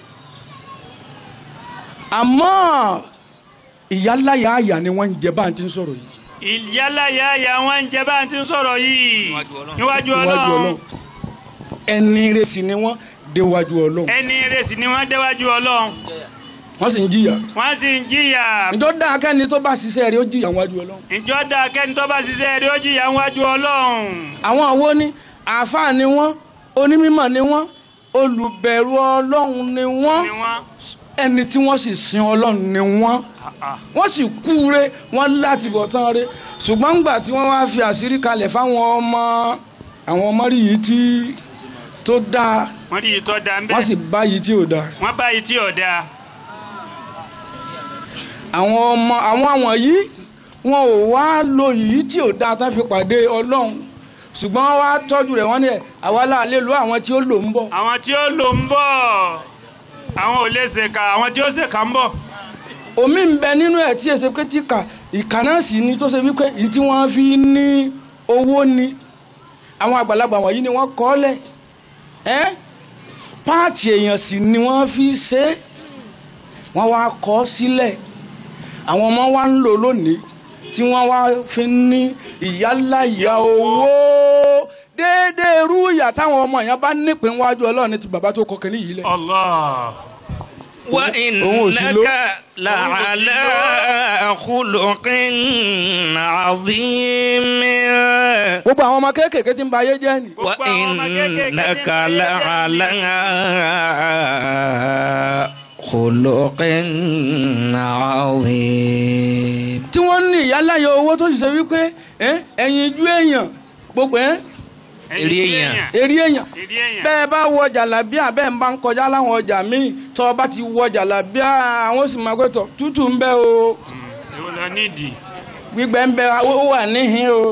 àmọ́ ìyáláyà àyà ni wọ́n ń jẹ bá ń ti ń sọ̀rọ̀ yìí. ìyálàyà àyà wọn ń jẹ bá ń ti ń sọ̀rọ̀ yìí níwájú níwájú ọlọ́run ọlọ́run ẹni re sì ni wọ́n déwájú ọlọ́run. ẹni ire sì ni wọ́n déwájú ọlọ́run wọ́n sì ń jìyà. wọ́n sì ń jìyà ǹjọ́ dáa kẹ́ni tó bá ṣiṣẹ́ rẹ̀ ó jìyà níwájú ọlọ́run. ìjọ da kẹ́ni tó bá ṣiṣẹ́ rẹ̀ ó jìyà níwájú ọlọ́run àwọn àwo ni àáfàá ni wọ́n onímọ̀ ni wọ́n olùbẹ̀rù ọlọ́run ni wọ́n ni wọ́n ẹni tí wọ́n sì sin ọlọ́run ni wọ́n Ah, wọ́n sì kúure wọ́n láti bọ̀ tán re ṣùgbọ́n ńgbà tí wọ́n wá fi àṣírí kalẹ̀ fáwọn ọmọ àwọn ọmọ rí yìí tí tó dáa wọ́n rí ìtọ́ da ń bẹ́ wọ́n sì bá yìí tí ò dáa wọ́n bá yìí tí ò da àwọn ọmọ àwọn àwọn yìí wọn ò wá lo yìí tí ò dáa tán fi pàdé ọlọ́run ṣùgbọ́n wọ́n wá tọ́jú rẹ̀ wọ́n ní ẹ̀ àwa láàlẹ́ lo àwọn tí ó lò ń bọ̀ àwọn tí ó lò ń bọ̀ àwọn ò lè ṣèkà àwọn tí ó ṣèkà ń bọ̀ omi ń bẹ nínú ẹ̀ tí èsè pé tí kà ìkà náà sì ni tó ṣe wípé èyí tí wọ́n fi ní owó ni àwọn àgbàlagbà wọ̀nyí ni wọ́n kọ́ lẹ̀ ẹ́ páàtì èèyàn sì ni wọ́n fi ṣe é wọ́n wá kọ́ sílẹ̀ àwọn ọmọ wa ń lò lónìí tí wọ́n wá fi ní ìyáláyà owó déédéé irú ìyà táwọn ọmọ yẹn bá nípìn wájú ọlọ́run ní ti bàbá tó kọ kínní yìí lẹ̀. Allah wa òun ò sí ló. innaka la'ala khuluqin 'azim. gbogbo àwọn ọmọ kéékèèké tí ń ba ayé jẹ́ ni. Gbogbo wa àwọn ọmọ kéékèèké tí ń innaka bẹ la'ala khuluqin 'azim. tí wọ́n ní ìyáláyà owó tó sì ṣe wípé ẹ́, ẹ̀yin ijú èèyàn gbogbo ẹ́ Èrè èèyàn. eré èèyàn èrè èèyàn bẹ́ẹ̀ bá wọ jàlábíà bẹ́ẹ̀ ń bá ń kọjá láwọn ọjà míì tọ́ ọ bá ti wọ jàlábíà àwọn sì máa pẹ́tọ̀ tútù ń bẹ o èwo lọ nídìí gbígbẹ́ ń bẹ ó wà níhìn o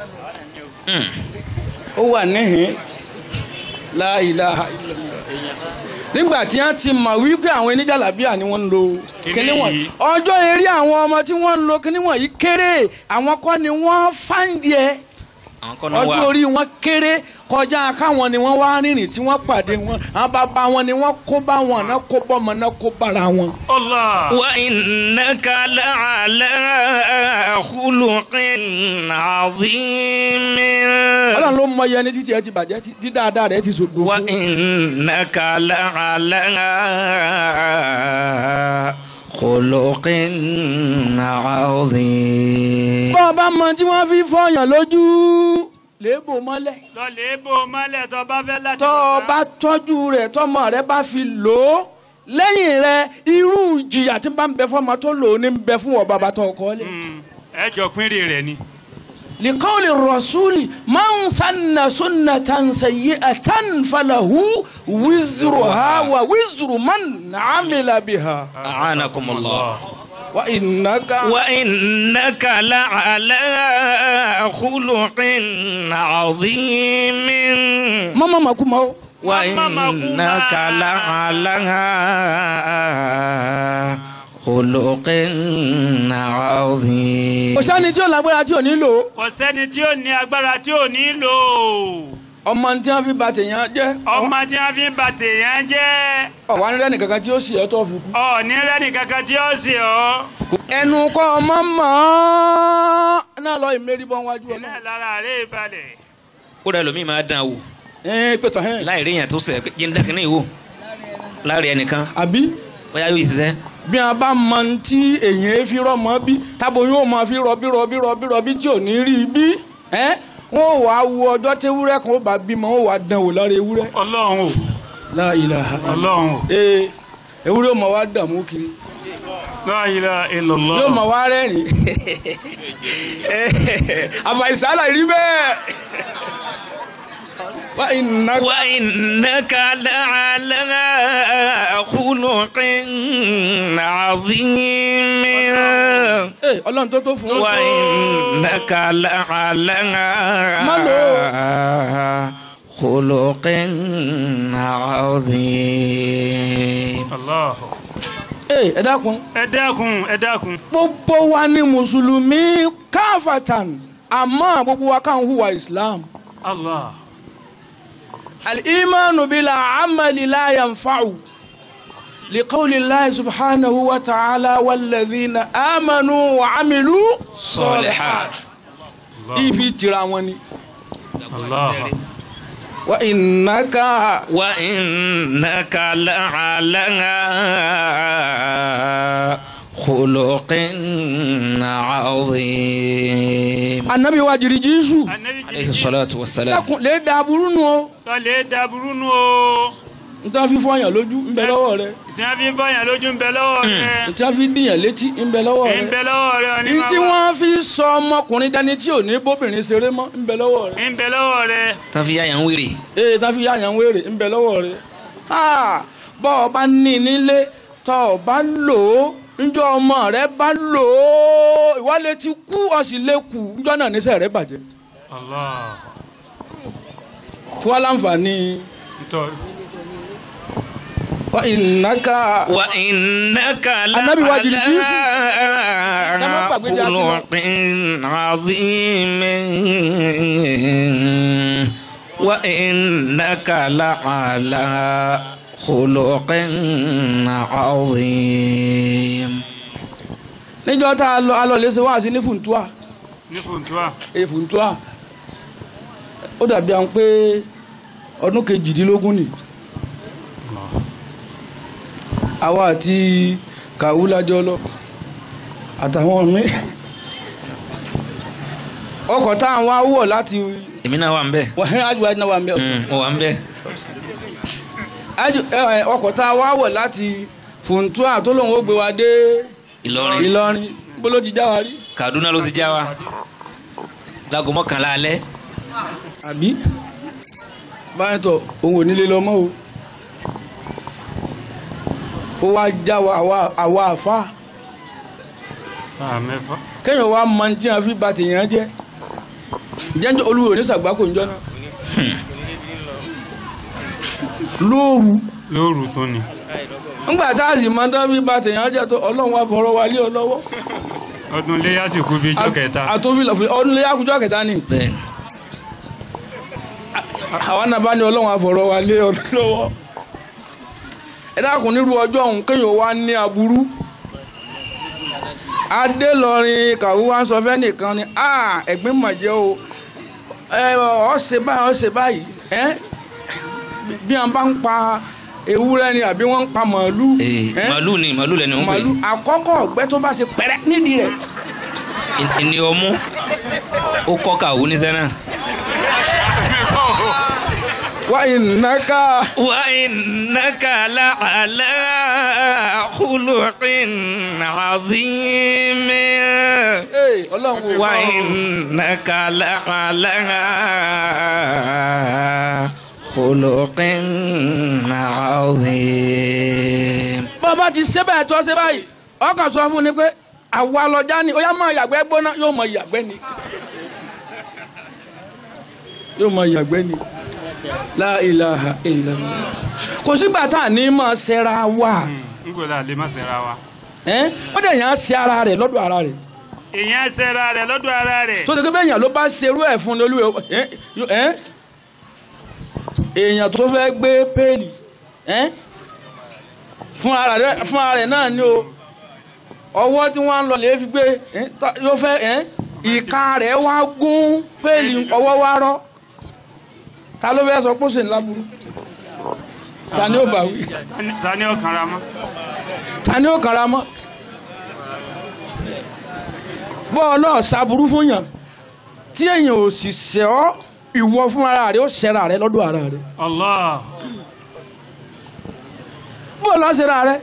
ó wà níhìn la ilaha illallah nígbà tí wọ́n ti mọ̀ wípé àwọn oníjàlábíà ni wọ́n ń lo Kíní kíní wọ̀nyí yìí. ọjọ́ eré àwọn ọmọ tí wọ́n ń lo kíní wọ̀nyí kéré àwọn kọ́ ni wọ́n fáǹdì ẹ̀ àwọn kan náà ọjọ́ wà. orí wọn kéré kọjá káwọn ni wọ́n wá rìnrìn tí wọ́n pàdé wọn àwọn bàbá wọn ni wọ́n kó bá wọn náà kó bọ́mọ náà kó bára wọn. Allah wa innaka la'ala khuluqin 'azim. ọlọ́run ló mọ iye ẹni títí ẹ ti bàjẹ́ tí- tí dáadáa rẹ ti sògbó wa fún. innaka la'ala khuluqin 'azim. bọ́ ọ bá mọ tí wọ́n fi fọyàn lójú léèbò mọ́lẹ̀ lọ lè bò mọ́lẹ̀ tó bá fẹ́ láti tọ́ ọ bàbá. bá tọ́jú rẹ̀ tọ́mọ rẹ̀ bá fi lò ó lẹ́yìn rẹ̀ irú ìjìyà tí bá ń bẹ fọ́mọ tó lò ó ní ń bẹ fún ọ bàbá tó kọ́ lẹ̀. Mm, ẹ jọ pínrìn rẹ̀ ni لقول الرسول من سن سنة سيئة فله وزرها ووزر من عمل بها أعانكم الله وإنك وإنك لعلى خلق عظيم ماما ما كما وإنك لعلى خلق عظيم kò sẹ́ni tí ò lágbára tí ò ní lò ó kò sẹ́ni tí ò ní agbára tí ò ní lò ó ọmọ tí wọ́n fi ba tèèyàn jẹ́ ọmọ tí wọ́n fi ń ba tèèyàn jẹ́ ọ̀wá nílẹ̀ nìkan kan tí ó sì ọ́ tó fi kú. ọ̀ ní rẹ́nì kankan tí ó sì ọ́ ẹnu kọ́ ọmọ mọ́ ọ́ náà lọ ìmérí bọ́ wájú iná ọlọ́run. lára rẹ̀ balẹ̀ ó rẹ lómi máa dán wò ẹ pẹ̀tọ̀ hẹ́n. láì rí yẹn tó sẹ̀ pé jíǹda kìíní wò láàrin ẹnìkan àbí bóyá yóò ṣiṣẹ́ bí a bá mọ ní tí èyàn fi rọmọ bí tábò yóò máa fi rọbí rọbí rọbí rọbí tí ò ní rí i bí ẹ wọn ò wá wo ọjọ́ tewúrẹ́ kan ó bá bímọ ó wá dán wò lára ewúrẹ́. ọlọ́run o La ilaha ọlọ́run o ee ewúrẹ́ ó máa wá dààmú kiri la ilaha illallah yóò máa wá rẹ́rìn àfàìsálà rí bẹ́ẹ̀. wá iná وإنك لعلى خلق عظيم Ee, ọlọ́run tó tó fún un. وإنك لعلى خلق عظيم Allah Ee, ẹ dákun ẹ dákun ẹ dákun gbogbo wa ni mùsùlùmí káfàtàn àmọ́ gbogbo wa kàn hùwà islam. Allah الإيمان بلا عمل لا ينفع لقول الله سبحانه وتعالى والذين آمنوا وعملوا صالحات ifi tira wọn ni Allah وإنك وإنك لعلى خلق عظيم anabi wa jiri Jésù anabi عليه الصلاة والسلام dákun lè da burú nu o tọ́lẹ̀ dàbúrú nù o n ta fi fọyàn lójú ń bẹ lọ́wọ́ rẹ tí wọ́n fi ń fọyàn lójú ń bẹ lọ́wọ́ rẹ̀ n ta fi dìyàn létí ń bẹ lọ́wọ́ ń rẹ bẹ lọ́wọ́ rẹ̀ ní n tí wọ́n fi sọ ọmọkùnrin dání tí ò ní bóbìnrin ṣeré mọ́ ń bẹ lọ́wọ́ rẹ. ń bẹ lọ́wọ́ rẹ̀ تفيا ينويري ee tá fi yáyan wéèrè ń bẹ lọ́wọ́ rẹ Ah, bọ́ ọ bá ní nílé tọ́ ọ bá lò ó njọ́ ọmọ rẹ bá lò ó ìwálé ti kú ọ sì lè kú njọ́ náà níṣẹ́ rẹ bàjẹ́ Allah kí wọ́n láǹfààní ntọ́ wa ìnáka وإنك النبي واجد لعلى كما بقى جاسم. خلق عظيم وإنك لعلى خلق عظيم níjọ́ tá a lọ a lọ lè ṣe wá sí ní fùntúà ní fùntúà èyí fùntúà ó dàbí àwọn pé ọdún kejìdínlógún ni àwa àti kàwú lájọ lọ àtàwọn mi ọkọ̀ tá à ń wá wọ̀ láti èmi náà wà ń bẹ wọ́n ájú wájú náà wà mẹ́ mo wà ń bẹ ájú ẹ, ẹ, ọkọ̀ tá a wá wọ̀ láti fùntúà tó lóun ó gbé wa dé Ìlọrin Ìlọrin bó ló ti já wa rí Kaduna ló ti já wa láago mọ́kànlá alẹ́ àbí báyìí tọ òun ò nílé lọ mọ́ o ó wá já wa àwa- àwa àfa báà mẹ́fà kéèyàn wá mọ tí a fi ba tèèyàn jẹ jẹ́njọ́ olúwo ní sàgbákò ń jọ́nà lóòrù lóòrù tún ni ńgbà tá a sì mọ tí a fi ba tèèyàn jẹ tó ọlọ́run wa fọ̀rọ̀ wa lé ọ lọ́wọ́ ọdún léyà sì kú bí ijọ́ kẹta àtòfin ọdún lé yàkùjọ kẹta ni bẹ́ẹ̀ ni àwọn nàbá ni ọlọ́run àfọ̀rọ̀ wa lé ọ lọ́wọ́ ẹ dákun nírú ọjọ́ ọ̀hún kéèyàn wá ní aburú adélọrin kàwé wa ń sọ fẹ́ nìkan ni a ẹ̀gbín mọ̀jẹ́ o ẹ ọ ṣe báyìí ọ ṣe báyìí ẹ bí wọn bá ń pa ewúrẹ́ ni àbí wọ́n ń pa màálù ee ẹ màálù ni màálù lẹni ń pè màálù àkọ́kọ́ ọ̀gbẹ́ tó bá ṣe pẹ̀rẹ́ nídìí rẹ̀ é ní ọmú ó kọ́ kàwé níṣẹ́ náà. wá ìnáká وإنك لعلى خلق عظيم ọlọ́run wò wá o. وإنك لعلى خلق عظيم bàbá ti ṣe bẹ́ẹ̀ tó ṣe báyìí ọkàn sọ fún ni pé àwa lọ́jà ni ó yá máa yàgbẹ́ gbóná yóò máa yàgbẹ́ ni yóò máa yàgbẹ́ ni la ilaha illallah kò sígbà tá à ní máa ṣẹra wa n kò là lè má ṣẹra wa ẹ́n? ó dẹ̀ yàn á ṣe ara rẹ̀ lọ́dọ̀ ara rẹ̀ èèyàn ṣẹra rẹ̀ lọ́dọ̀ ara rẹ̀ tó ṣe pé bẹ́ẹ̀ yàn ló bá ṣerú ẹ̀ fún lólu ẹ̀ èèyàn tó fẹ́ gbé péèlì ẹ́n? fún ara rẹ̀ fún ara rẹ̀ náà ni o ọwọ́ tí wọ́n ń lọ lè fi gbé ẹ́n, tá- yóò fẹ́ ẹ́n? ìka rẹ̀ wá gún péèlì ọwọ́ wá rọ́ ta ló fẹ́ sọ pé ó sì ń láburú ta ni ó bá wí Tani- ta ni ọkàn ra mọ́. ta ni ó kàrà mọ́ bọ́ọ̀lù ọ̀sàbùrú fún yàn tí èèyàn ò sì ṣẹ̀ ọ́ ìwọ fún ara rẹ ó ṣẹ̀ra rẹ lọ́dọ̀ ara rẹ Allah bọ́ọ̀lù ọ̀ṣẹ̀ra rẹ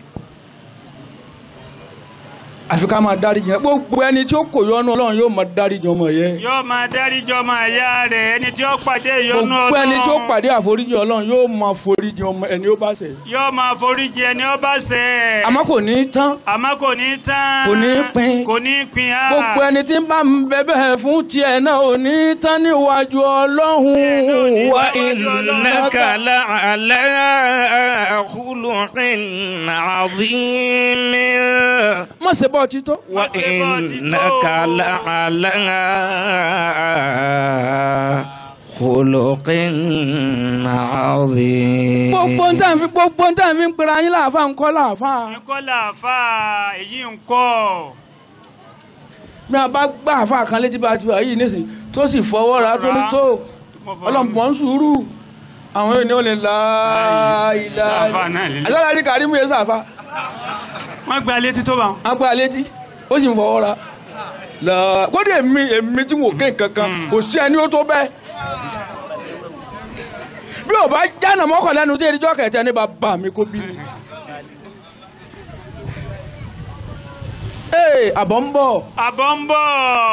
àfi ká máa dáríjì yẹn gbogbo ẹni tí ó kò yọnu ọlọ́run yóò máa dáríjì ọmọ yẹn yóò máa dáríjì ọmọ ẹ̀yà rẹ̀ ẹni tí ó pàdé ìyọnu Ọlọ́run gbogbo ẹni tí ó pàdé àforíjì ọlọ́run yóò máa foríjì ọmọ ẹni ó bá ṣẹ̀ yóò máa foríjì ẹni ó bá ṣẹ̀ àmọ́ kò ní í tán àmọ́ kò ní tán Kò ní pín. kò ní pín á gbogbo ẹni tí ń bá ń bẹ̀bẹ̀ fún tiẹ̀ náà ò ní í tán níwájú ọlọ́run wa innaka la'ala khuluqin 'azim má ṣe bọ́ títọ́. wa innaka la'ala khuluqin 'azim gbogbo ń tàn fi gbogbo ń tàn fi ń pera yín láàfà ń kọ́ láàfà. nǹkan làáfà èyí ń kọ́ bí a bá gbá àfà kan létí bá a ti wà yìí nísìnyí tó sì fọwọ́ ra tó ní tó ọlọ́mọ ń sùúrù àwọn ènìyàn lè la ilà Àfà náà lè- àgbàlá ní kàrímù yẹn sàfà wọ́n gba létí tó bá wọn. á gbá létí ó sì ń fọwọ́ ra la kódé èmi èmi tí wò ké kankan kò sí ẹni ó tó bẹ́ẹ̀ bí o bá jáná mọ́kànlẹ́nu tí erijọ́ kẹ̀tẹ́ ní bàbá mi kó bí mi. ee àbọ̀ ń bọ̀ àbọ̀ ń bọ̀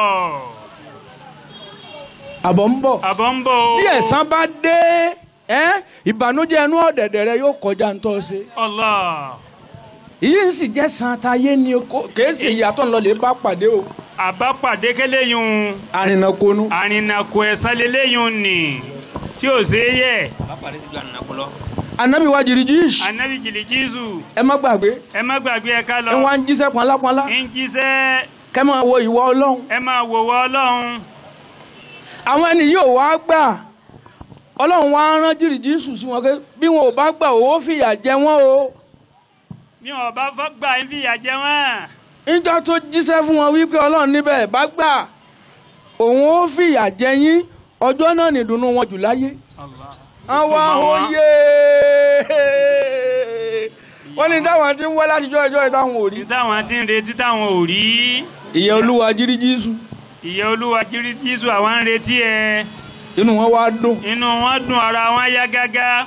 àbọ̀ ń bọ̀ àbọ̀ ń bọ̀ o. bí ẹ̀san bá dé ẹ́ ìbànújẹ́ inú ọ̀dẹ̀dẹ̀ rẹ yóò kọjá ń tọ́ ṣe. Allah ìyí ń sì jẹ́ san táyé ni kò- kìí ṣe ìyàtọ̀ ńlọ lè bá pàdé o. àbápàdé kẹlẹ́yìn àrìnàkonu. àrìnàkò ẹ̀sán lélẹ́yìn ni tí ò ṣe é yẹ anabi wa jirijish anabi jìlì jísù ẹ má gbàgbé ẹ má gbàgbé ẹ ká lọ ẹ wá ń jíṣẹ́ pọnlápọnlá ń jíṣẹ́ kẹ́ máa wo ìwọ ọlọ́run. ẹ máa wò wọ́ ọlọ́run àwọn ẹni yóò wá gbà ọlọ́run wá rán jirijish sí wọn pé bí wọn ò bá gbà owó fìyà jẹ wọn o. bí wọn bá fọ́ gbà ń fìyà jẹ wọ́n níjọ́ tó jíṣẹ́ fún wọn wípé ọlọ́run níbẹ̀ bá gbà òun ó fìyà jẹ yín ọjọ́ náà nìdùnnú wọn jù láyé. Allah àwọn Ó dùn mọ́ wọn. oyè wọ́n ní táwọn ti ń wá látijọ́ ẹjọ́ ìtàwọn ò rí. ní táwọn ti ń retí táwọn ò rí ìyẹn olúwa jíríjísù ìyẹ́ olúwa jírí jísù àwọn ń retí ẹ inú wọn wá dùn. inú wọn dùn ara wọn yá gágá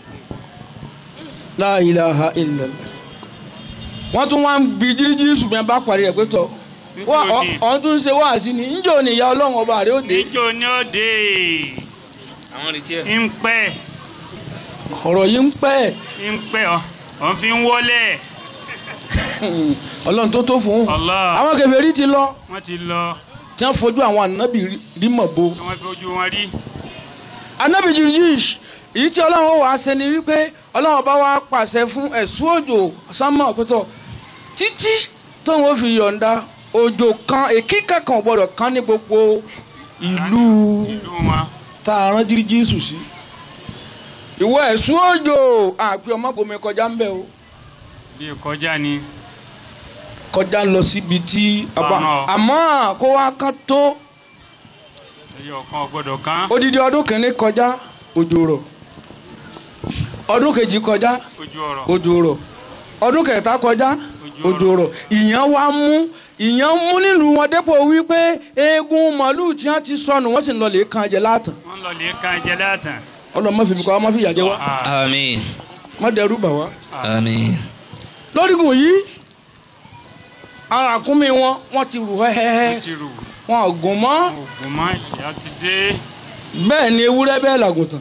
La ilaha illallah. wọ́n tún wá ń bi jíríjísù bí wọ́n bá parí ẹ̀ pé tọ́ wọ́n Níjó ni. ọ̀hún tún ṣe wáàsí ni níjọ́ ni ìyá ọlọ́run ọba rẹ̀ ó dé. níjó ni ó dé àwọn retí ẹ ń pẹ́ ọ̀rọ̀ yìí ń pẹ́ ń pẹ́ ọ ọ̀ fi ń wọlé ọlọ́run tó tó fún un. Allah àwọn kèfèrí ti lọ wọ́n ti lọ tí wọ́n fojú àwọn ànábì rí- rí mọ̀ bo. tí wọ́n fi ojú wọn rí anabi jirijish èyí tí ọlọ́run ó wàá ṣe ni wípé ọlọ́run bá wá pàṣẹ fún ẹ̀sùn òjò sánmọ̀ pẹ̀tọ̀ títí tóun ó fi yọ̀ǹda òjò kan èkí kankan ò gbọ́dọ̀ kan ní gbogbo ìlú ìlú wọn tá a rán jirijisu sí. ìwọ ẹ̀sùn òjò àpè ọmọbìnrin kọjá ń bẹ̀ o bí kọjá ni kọjá lọ síbi tí a bá Ọ̀nà. àmọ́ kó wá kán tó ẹyọ kan ò gbọ́dọ̀ kan odidi ọdún kìíní kọjá òjò rọ̀ ọdún kejì kọjá ojú ọ̀rọ̀ odò rọ̀ ọdún kẹta kọjá Òjò odò rọ̀ ìyàn wa mú ìyàn mú nílùú wọn dépò wípé eegun màálùú tí wọn ti sọnù wọn sì ń lọ lè kan jẹ látàn wọ́n lọ lè kan jẹ látàn ọlọmọ fìbí kọ ọmọ fìyà jẹ wá Ah, àmín má dẹrù bà wá. àmín lórígun yìí àwọn àkúnmí wọn wọn ti rù wọ́n hẹ́hẹ́hẹ́ ti rù wọn ò gùn mọ́ oògùn mọ́ ìyá ti dé bẹ́ẹ̀ ni ewúrẹ́ bẹ́ẹ̀ làgùntàn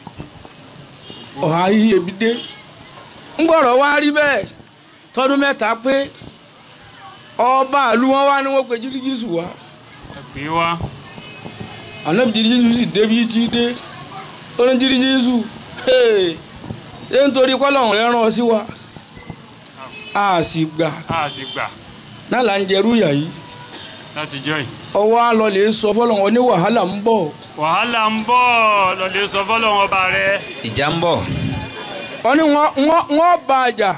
ọ̀hà yìí ebi dé ńgbọ̀rọ̀ wá rí bẹ́ẹ̀ tọdún mẹ́ta pé ọba àlú wọn wá ní wọ́n pe jírígísù wá ẹgbẹ́ wa ànábì jírígísù sì débi tí dé ó ní jírígísù ṣé nítorí kọ́lọ́hún rẹ̀ rán ọ sí wa a sì gbà a sì gbà náà là ń jẹrú ìyà yìí láti jọ́ yìí. ọwọ́ á lọ lè sọ fọlọ́n ní wàhálà ń bọ̀ wàhálà ń bọ̀ lọ́lẹ́ sọ fọ́lọ́wọ́n ọba rẹ. ìjà ń bọ̀ wọ́n ní wọ́n wọ́n wọ́n bá a jà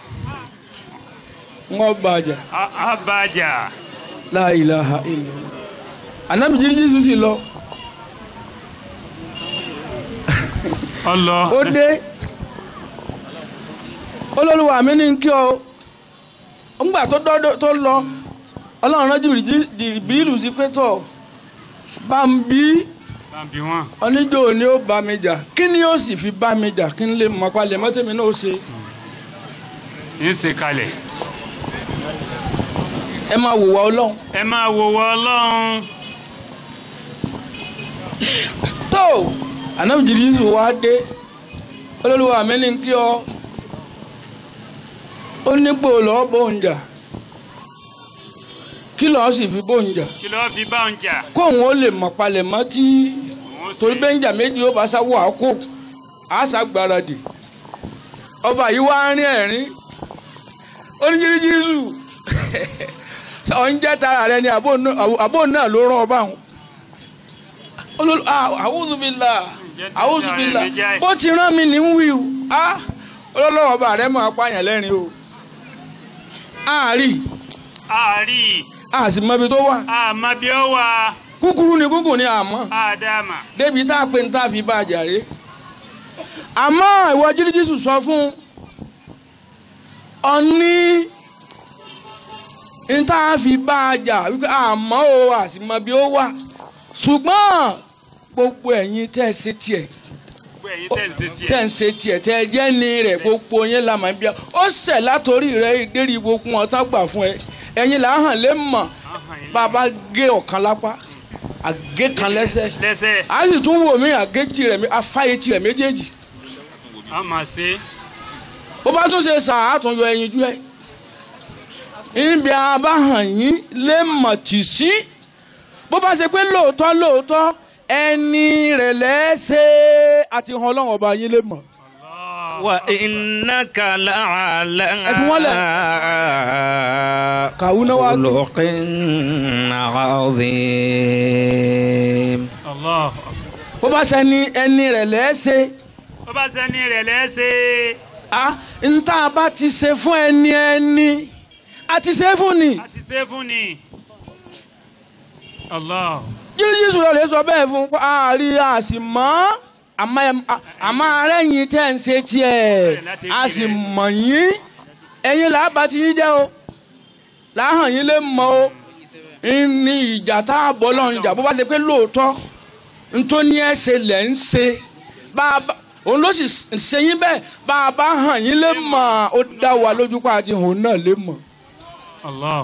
wọ́n bá a jà A- abájà. la ilaha illallah anabi jíríjì sì lọ ọlọ. ó dé olólùwà mi ní kí ọ ńgbà tó dọ́dọ̀ tó lọ ọlọ́run rán jìbìrì jìbìrìlù sí pé tọ̀ bá ń bí bàbí wọn. oníjó ni ó bá mi jà kí ni ó sì fi bá mi jà kí n lè mọ palẹ̀ mọ́tẹ́mi náà ó ṣe ń ṣe kalẹ̀. ẹ máa wò wá ọlọ́run ẹ máa wò wọ ọlọ́run. tó anabi jìbìrìlù wá dé olólùwà mi ní kí ọ ó nípò lọ́ọ́ bóun jà kí lọ́ọ́ sì fi bóun jà kí ló fi bá ń jà. kóun ó lè mọ̀ palẹ̀ mọ́ tí Òun torí ṣe- bẹ́ńjà méjì ó bá sáwọ́ àkó àṣà gbáradì ọba yìí wá ń rí ẹ̀rín oníjíríjírísù ọ̀n jẹ́ tara rẹ ni àbó náà- àbó náà ló rán ọba àwọn olólù àwùzùbílà àwùzùbílà bó ti rán mi ní wí o ah, olólùwọ̀ ọba rẹ máa pààyàn lẹ́rìn o àárí àárí àsìmọ́bi tó wà àmọ́ bí ó wà kúkúrú ni kúkú ni àmọ́ ádámà. débi tá a pè ní tá a fi bá a jàre àmọ́ ìwọ jíríjísù sọ fún ọní ní tá a fi bá a jà wípé àmọ́ o àsìmọ́ bí ó wà ṣùgbọ́n gbogbo ẹ̀yin tẹ́ ẹ ṣe tiẹ̀ gbogbo ẹ̀yin tẹ̀ ń ṣe tiẹ̀. tẹ́ ẹ ṣe tiẹ̀ tẹ́ ẹ jẹ́ ní rẹ̀ gbogbo yẹn la máa ń bí a ó ṣẹ̀ látòrí rẹ̀ ìdérí gbogbo wọn tá gbà fún ẹ ẹ̀yin là á hàn lé mọ̀ Ahàn yín bàbá gé ọ̀kan lápá àgé kan lẹ́sẹ̀ lẹ́sẹ̀ a sì tún wò mí àgéjì rẹ̀ afáyé tirẹ̀ méjèèjì a máa ṣe. bó bá tún ṣe sàn á tún yọ ẹyin jú ẹ níbi abáhàn yín lè mọ̀ tì sí bó bá ṣe pé lóòótọ́ lóòótọ́ ẹni rẹ̀ lẹ́sẹ̀ àti hàn ọlọ́run ọba yín lè mọ̀ wa innaka la'ala Ẹ fi wọ́n lẹ̀. kàwúná wa khuluqin azim. Allah. bó bá ṣe ẹni ẹni rẹ̀ lẹ́sẹ̀ ó bá sẹ́ni rẹ̀ lẹ́sẹ̀. a ń tá a bá ti ṣe fún ẹni ẹni a ti ṣe fún ni. a ti ṣe fún ni. Allah. jírísù rẹ̀ lè sọ bẹ́ẹ̀ fún un àárí àsìmọ́ àmọ́ ẹ- à- àmọ́ arẹ́yìn tẹ́ ń ṣe tiẹ̀ a sì mọ̀ yín ẹ̀yin làbá ti yín jẹ́ o làhàn yín lè mọ̀ o ní ìjà tá a bọ̀ lọ́run ìjà bó bá ṣe pé lóòótọ́ ntóní ẹ̀ ṣe lẹ̀ ń ṣe bá a bá òun ló sì ṣe yín bẹ́ẹ̀ bá a bá hàn yín lè mọ̀ ó dá wa lójú pa àti òun náà lè mọ̀. Allah.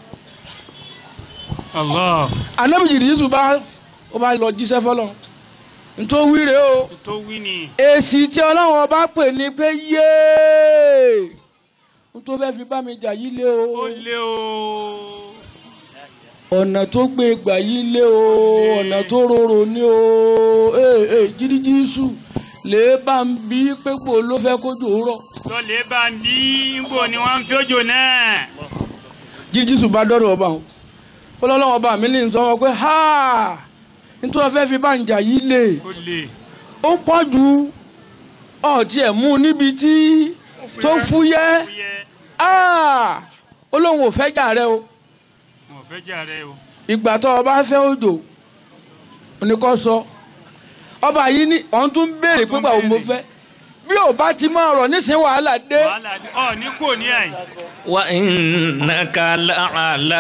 Allah. anábìjì jísù bá ó bá lọ jíṣẹ́ fọlọ́ ntó wíre o. tó wí ni. èsì tí ọlọ́run ọba pè ní pé yéé n tó fẹ́ fi bá mi jà yí lé ó o lé o. ọ̀nà tó gbé gbà yí lé o ọ̀nà tó rorò ní o ee ee jíríjísù lè bá ń bí pépò ló fẹ́ kójú rọ̀ lọ́lẹ̀ bá ń bí nbò ni wọ́n ń fi òjò náà. jíríjísù bá dọ́rọ̀ ọba o ọlọ́run ọba mi ní sọ wọn pé ha nítorí fẹ́ fi bá ń jà yí lé ó lè. ó pọ̀ ju ọ̀tí ẹ̀ mú níbi tí tó fúyẹ́. fúyẹ́. Ah! olóhùn ò fẹ́ jà rẹ o mo fẹ́ jà rẹ o. ìgbà tó o bá fẹ́ òjò oníkọ́ sọ ọba yìí ní ọ̀hún tún béèrè pé báwo mo fẹ́ bí ò bá ti máa rọ̀ nísìnyí wàhálà dé wàhálà ni ọ ní kò ní àyè. wa innaka la'ala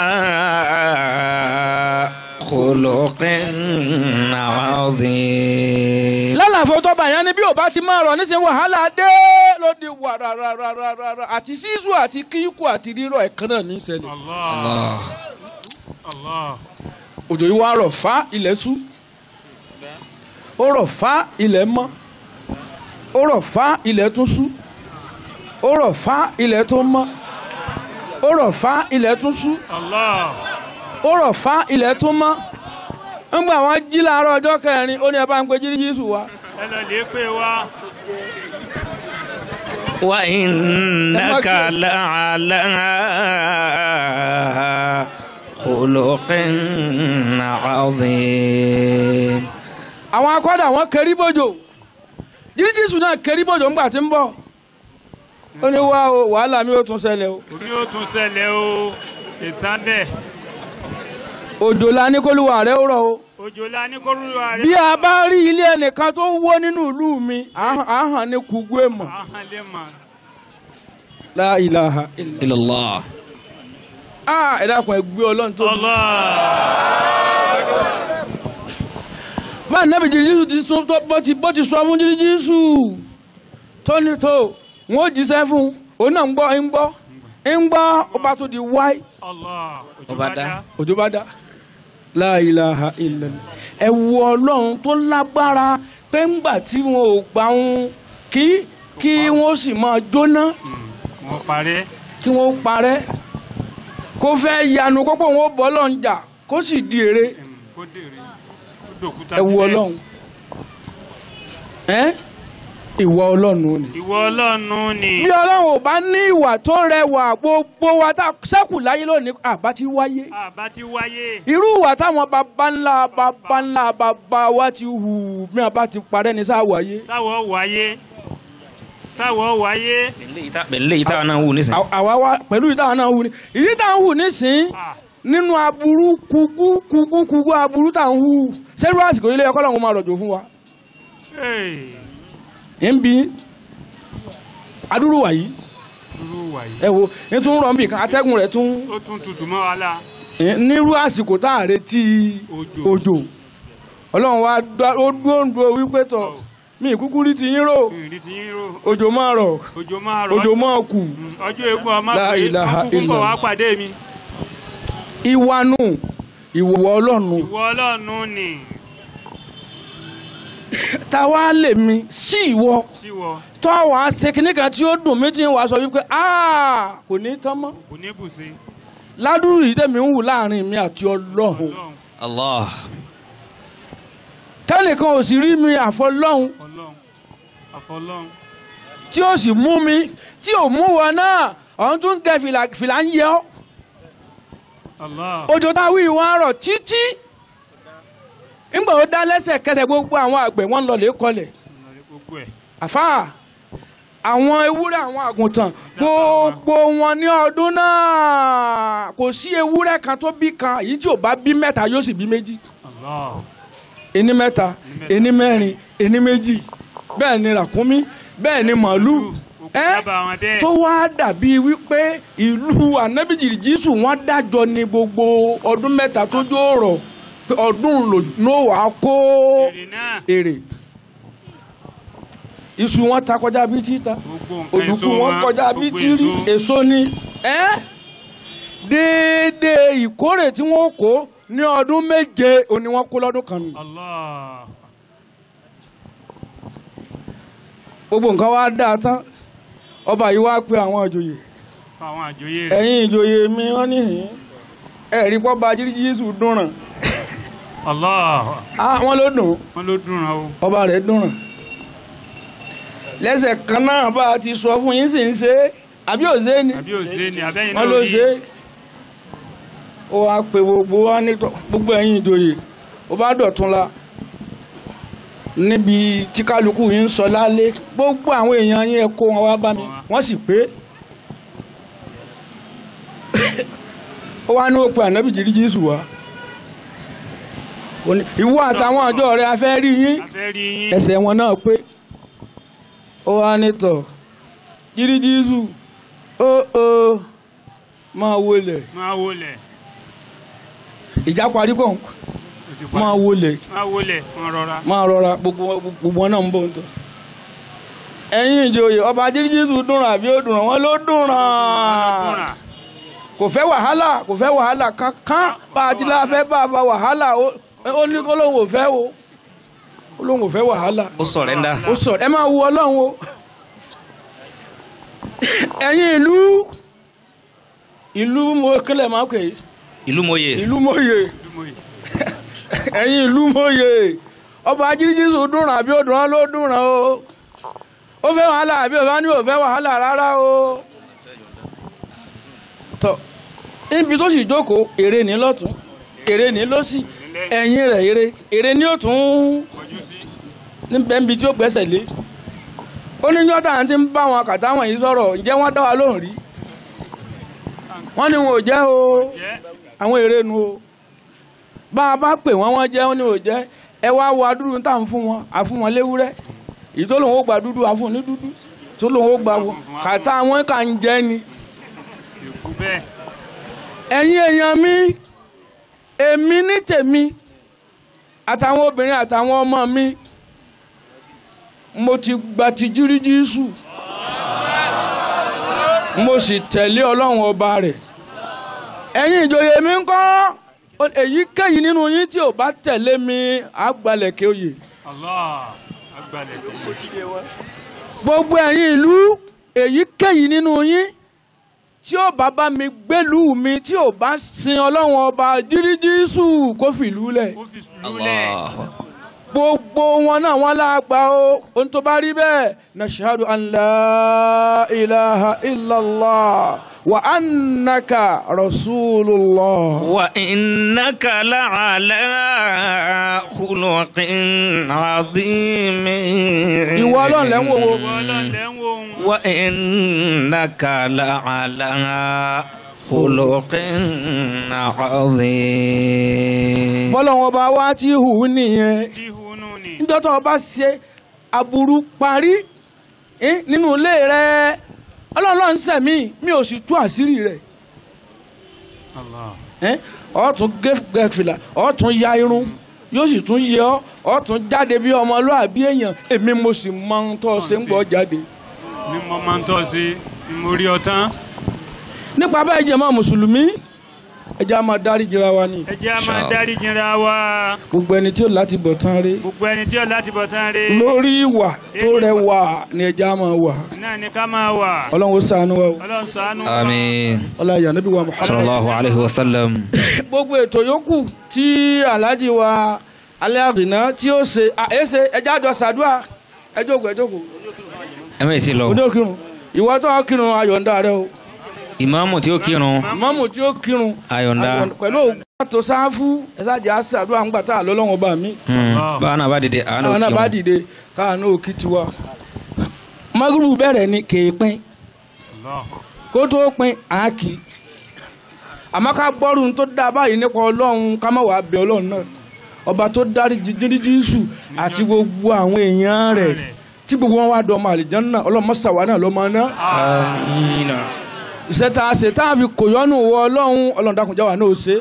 khuluqin azim. lálàfo tó bá yẹn ni bí ò bá ti máa rọ̀ nísìnyí wàhálà dé ló di wàràràràràrà àti sísú àti kíkú àti rírọ̀ ẹ̀kan náà ní ìṣẹ̀lẹ̀ Allah. Allah. Allah. òjò yìí wá rọ̀ fá ilẹ̀ sú ó rọ̀ fá ilẹ̀ mọ́ ó rọ̀ fá ilẹ̀ tún sú ó rọ̀ fá ilẹ̀ tún mọ́ ó rọ̀ fá ilẹ̀ tún sú Allah. ó rọ̀ fá ilẹ̀ tún mọ́ ńgbà wọn jí láàárọ̀ ọjọ́ kẹrin ó ní ẹ bá ń pe jíríjísù wá ẹ lọ lè pè wá. wa innaka la'ala خلق عظيم àwọn akọ́dà wọn kẹrí bòjò jíríjìsù náà kẹrí bòjò ńgbà tí ń bọ̀ ó ní wá o wàhálà mi ò tún ṣẹlẹ̀ o omi ó tún ṣẹlẹ̀ o ìtàn dẹ̀ òjò la ní kólúwa rẹ̀ ó rọ̀ o òjò la ní kórúurú bí rẹ̀ a bá rí ilé ẹnìkan tó wó nínú ìlú mi àhàn ní kùgbé mọ̀ ahọ́n lè mọ̀ la ilaha illa إلى الله ah ẹ dákun ẹ gbé ọlọ́run tó bí. Allah bá nẹ́bí jíríjìsù ti sún tó bó ti bó ti sọ fún jíríjìsù tó ní tó wọn ò jíṣẹ́ fún òun náà ń gbọ́ ń gbọ́ ń gbọ́ ó bá tó di wáyé Allah òjò Ọba bá dá. dá òjò bá dá la ilaha illallah ẹ wo ọlọ́run tó lágbára pé ńgbà tí wọn ò gbà wọn kí kí wọn sì máa jóná wọ́n parẹ́ kí wọn ó parẹ́ kó fẹ́ yanu kókó wọn ó bọ́ lọ́n jà kó sì di èrè Em, kó dèrè kó dòkúta ẹ wo sílẹ̀. ọlọ́run ẹ ìwọ ọlọ́run ni. ìwọ ọlọ́run ni bí ọlọ́run ò bá ní ìwà tó rẹwà gbogbo wa tá sẹ́kù láyé lónìí àbá ti wáyé àbá ti wáyé irú ìwà táwọn baba ńlá baba ńlá baba wa ti hù bí wọn bá ti parẹ́ ní sáà wáyé. sáwọ́ wáyé sáwọ́ wáyé pẹ̀lú èyí táwọn náà ń wù nísìnyí. À- àwa wa pẹ̀lú ìta náà hù ní ìyí tá à ń hù nísìn Ah, nínú aburú kúkú kúkú kúkú aburú tá à ń hù sẹ́rú àsìkò ilé ẹ̀kọ́ làwọn máa rọ̀jò fún wa. hey, ẹ̀ ń bí adúrú wàyí irú wáyé ẹ wo ní tún rọ̀ ń bì kan atẹ́gùn rẹ̀ tún ó tún tutù mọ́ wa la ẹ̀, nírú àsìkò tá à retí òjò òjò ọlọ́run wa dá- ó dúró ń dúró wípé tọ̀ mí ìkúkú rí ti yín rò ìrìn tí yín rò òjò máa rọ̀ òjò máa rọ̀ òjò máa kù Mm, ọjọ́ eégún ọmọ La pé ilaha ọkùnkùn bọ̀ wá illallah. pàdé mi ìwanu ìwọ ọlọ́run ìwọ ọlọ́run ni táwa lè mi sí ìwọ síwọ tó àwọn aṣèkínní kan tí ó dùn mí tí ń wá sọ wípé "Ah, kò ní tán mọ́ kò ní bùsí ládùúrú yìí tẹ̀mí ń wù láàrin mi àti ọlọ́run ọlọ́run Allah tẹ́nìkan ò sì rí mi àfọlọ́run ọlọ́run àfọlọ́run tí ó sì mú mi tí ò mú wọn náà ọ̀hún tún tẹ fìlà fìlà ń yẹ ọ́ Allah òjò táwí wọn rọ̀ títí ńgbà ó dá lẹ́sẹ̀ kẹsẹ̀ gbogbo àwọn àgbẹ̀ wọn lọ lè kọlẹ̀ gbogbo ẹ̀ àfáà àwọn ewúrẹ́ àwọn àgùntàn gbogbo wọn ní ọdún náà kò sí ewúrẹ́ kan tó bí kan èyí tí ò bá bí mẹ́ta yóò sì bí méjì Allah ení mẹ́ta ení mẹ́rin ení méjì bẹ́ẹ̀ ni ràkúnmí bẹ́ẹ̀ ni màálù òkú ẹ́ dábàá wọn dẹ́ tó wá dàbí wípé ìlú ànábìjì jésù wọn dájọ́ ní gbogbo ọdún mẹ́ta tó jó rọ̀ pé ọdún ló wàá kó èrè náà èrè iṣu wọn ta kọjá bí títa gbogbo nǹkan èso òdùkú wọn kọjá bí gbogbo tírí èso èso ni ẹ́ déédéé ìkórè tí wọ́n kó ní ọdún méje òní wọ́n kó lọ́dún kan nù. Allah gbogbo nǹkan wá dáa tán ọba yìí wá pe àwọn ìjòyè àwọn àjòyè rẹ̀ ẹ̀yin ìjòyè mi wọ́n níhìn ẹ̀rí pọ́ bá jírí jésù dúnràn Allah á wọ́n ló dùn wọn ló dùn rán o ọba rẹ̀ dúnràn lẹ́sẹ̀ kan náà bá a ti sọ fún yín sì ń ṣe é àbí ò ṣe é ni àbí òsè ni àbẹ́yìn náà wọ́n ló rí ṣe é ó wá pe gbogbo wa ní tọ́- gbogbo ẹ̀yin ìjòyè ó bá dọ̀tún la níbi tí kálukú yín ń sọ lálé gbogbo àwọn èèyàn yín ẹ kó wọn wá bá mi wọ́n sì pé ó wá ní ó pe ànábì jírí jésù wá Ó ní, ìwọ àtàwọn àjọ rẹ a fẹ́ rí yín a fẹ́ rí yín ẹsẹ̀ wọn náà pé ó wá nítọ̀ jírí jésù ó ó máa wọlé máa wọlẹ̀ ìjà parí kàn ó ti parí. máa wọlé máa wọlẹ̀ máa rọra máa rọra gbogbo gbogbo wọn náà ń bọ̀ ń tọ̀. ẹ̀yin ìjòyè ọba jírí jésù dùnràn àbí ó dùnràn wọn ló dùnràn dùnrà kò fẹ́ wàhálà kò fẹ́ wàhálà kankan bá a ti la fẹ́ bá a fa wàhálà ó ó ní kó lóun ò fẹ́ o ó lóun ò fẹ́ wàhálà ó sọ̀rẹ́ndà ó sọ ẹ máa wo ọlọ́run o ẹ̀yin ìlú ìlú mo kílẹ̀ máa pè é ìlú mòye ìlú mòye dùmọ̀yì ẹ̀yin ìlú mòye ọba ajíríjísù dùnràn àbí òdùnrán ló dùnràn o ó fẹ́ wàhálà àbí òbá ní ò fẹ́ wàhálà rárá o tọ níbi tó sì jókòó èrè ní lọ́tún èrè ní lọ́sì ẹ̀yìn rẹ̀ èrè èrè ní ó tún Kọjú sí. níbẹ̀ níbi tí ó gbẹ́sẹ̀ lé ó ní yọ́tà àti ń bá wọn kàtà wọn yìí sọ̀rọ̀ ǹjẹ́ wọ́n dá wa lóhùn rí wọ́n ní wọn ò jẹ́ o Jẹ́. àwọn èrè nu o bá a bá pè wọ́n wọ́n jẹ́ wọ́n ní ò jẹ́ ẹ wá wo adúrú tá à ń fún wọn à fún wọn léwúrẹ́ èyí tó lòun ó gba dúdú à fún ní dúdú tó lòun ó gba wọn kàtà wọn kà ń jẹ́ ni Èkú bẹ́ẹ̀. ẹ̀yin èèyàn mi èmi ní tèmi àtàwọn obìnrin àtàwọn ọmọ mi mo ti gba ti jíríjísù mo sì tẹ̀lé ọlọ́run ọba rẹ̀ ẹ̀yin ìjòyè mi ń kọ́ èyíkéyìí nínú yín tí ò bá tẹ̀lé mi àgbàlẹ̀kẹ́ oyè Allah. Agbalẹ̀ tó yẹ. gbogbo ẹ̀yin ìlú èyíkéyìí nínú yín tí ó bá bá mi gbélùú mi tí ò bá sin ọlọ́run ọba jíríjísù kó fìlú lẹ̀ Ó fi lulẹ̀. Allah. gbogbo wọn náà wọn lágbà o ohun tó bá rí bẹ́ẹ̀ nashhadu an la ilaha illallah wa annaka rasulullah. وإنك لعلى خلق عظيم ìwọ ọlọ́run lẹ́ ń wò wo. Ìwọ Ọlọ́run lẹ́ ń wo òun. وإنك لعلى خلق عظيم bọ́lọ́wọ́n ọba wa ti hù ú nìyẹn Tí hunú ni. níjọ́ tó o bá ṣe aburú parí eh, nínú ilé rẹ ọlọ́run ń sẹ̀mí mi ò sì tú àṣírí rẹ̀ Allah. eh, ọ̀ tún gé fìlà ọ̀ tún ya irun yóò sì tún yẹ ọ́ ọ̀ tún jáde bí ọmọlúwàbí èèyàn èmi mo sì mọ ohun tó o ṣe ń gbọ́ jáde. Ní mo máa ń tọ́ sí. Mo rí ọ tán. nípa bẹ́ẹ̀ jẹ́ mọ́ mùsùlùmí ẹ jẹ́ á máa dárí jìra wa ni Ẹ jẹ́ a máa Inshallah. dárí jinra wa. gbogbo ẹni tí ó láti bọ̀ tán rí Gbogbo ẹni tí ó láti bọ̀ tán rí. lórí ìwà tó rẹwà ni ẹ jẹ́ á máa wà Náà ni ká máa wà. ọlọ́run ó ṣàánú wa o Ọlọ́run ṣàánú wa. آمين ọlọ́run ayà níbi wa Muhammad. صلى الله عليه وسلم gbogbo ètò yòókù tí alhaji wa alẹ́ àdìná tí ó ṣe àyèsè ẹjẹ́ àjọ sàdúà ẹjọ́kù ẹjọ́kù ẹ̀mí ti lọ òde òkìrun ìwọ tó wá kírun ayọ̀ǹda rẹ o ìmáàmù tí ó kírun mọ́mù tí ó kírun ayọ̀ǹda pẹ̀lú ògbà tó sáfù ẹ̀sájà sàdúà ń gbà tá àlọ́lọ́wọ́n bá mi Hmm. báwọn náà bá dìde àwọn àwọn náà náà bá kírun dìde káàánú òkì tiwa magrubu bẹ̀rẹ̀ ni kéèpín Allah. kó tó pin àákì àmọ́ ká gbọ́rù tó dá báyìí nípa ọlọ́run ká má wàá bẹ ọlọ́run náà ọba tó dárí jíjíríjísù àti gbogbo àwọn èèyàn rẹ̀ tí gbogbo wọn wá dọ̀ ọmọ àlìjánnà ọlọ́run mọ́sàwá náà ló máa ná àmín iṣẹ́ tá a ṣe tá a fi kò yọ́nù wọ ọlọ́run ọlọ́run dákunjá wa náà ó ṣe.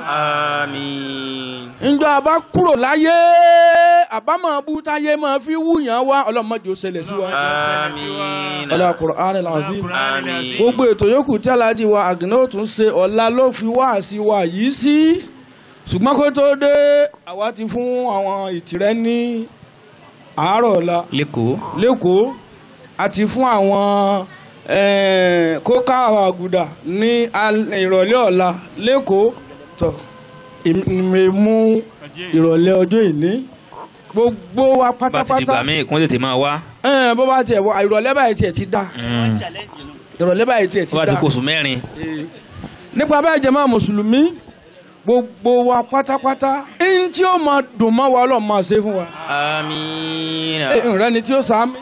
àmín njọ àbá kúrò láyé àbámọ̀ bú táyé máa fi wúyàn wá ọlọ́run má jẹ́ ó ṣẹlẹ̀ sí wa. àmín ọlọ́run Qur'an al-Azim. Àmín. gbogbo ètò yòókù tí aláàjì wa àgìnà ó tún ṣe ọ̀la ló fi wá sí wa yìí sí ṣùgbọ́n kó tó dé àwa ti fún àwọn ìtìrẹ́ ní àárọ̀ ọ̀la lẹ́kọ̀ọ́ lẹ́kọ̀ọ́ àti fún àwọn eh, kóká àgùdà ní al- ìrọ̀lẹ́ ọ̀la lẹ́kọ̀ọ́ tọ̀ ìmẹ̀mú ìrọ̀lẹ́ ọjọ́ ìní gbogbo wa bá ti dìgbà pátápátá míì kún tètè máa wá Eh, bó bá tiẹ̀ wọ ìrọ̀lẹ́ báyìí tiẹ̀ ti dá Hmm. ìrọ̀lẹ́ báyìí tiẹ̀ ti bó bá dá ti kó oṣù mẹ́rin nípa bẹ́ẹ̀ jẹ́ máa mùsùlùmí gbogbo wa pátápátá ẹni tí ó máa dùn mọ́ wa ọlọ́run máa ṣe fún wa àmín ìrẹ́ ni tí ó sàmì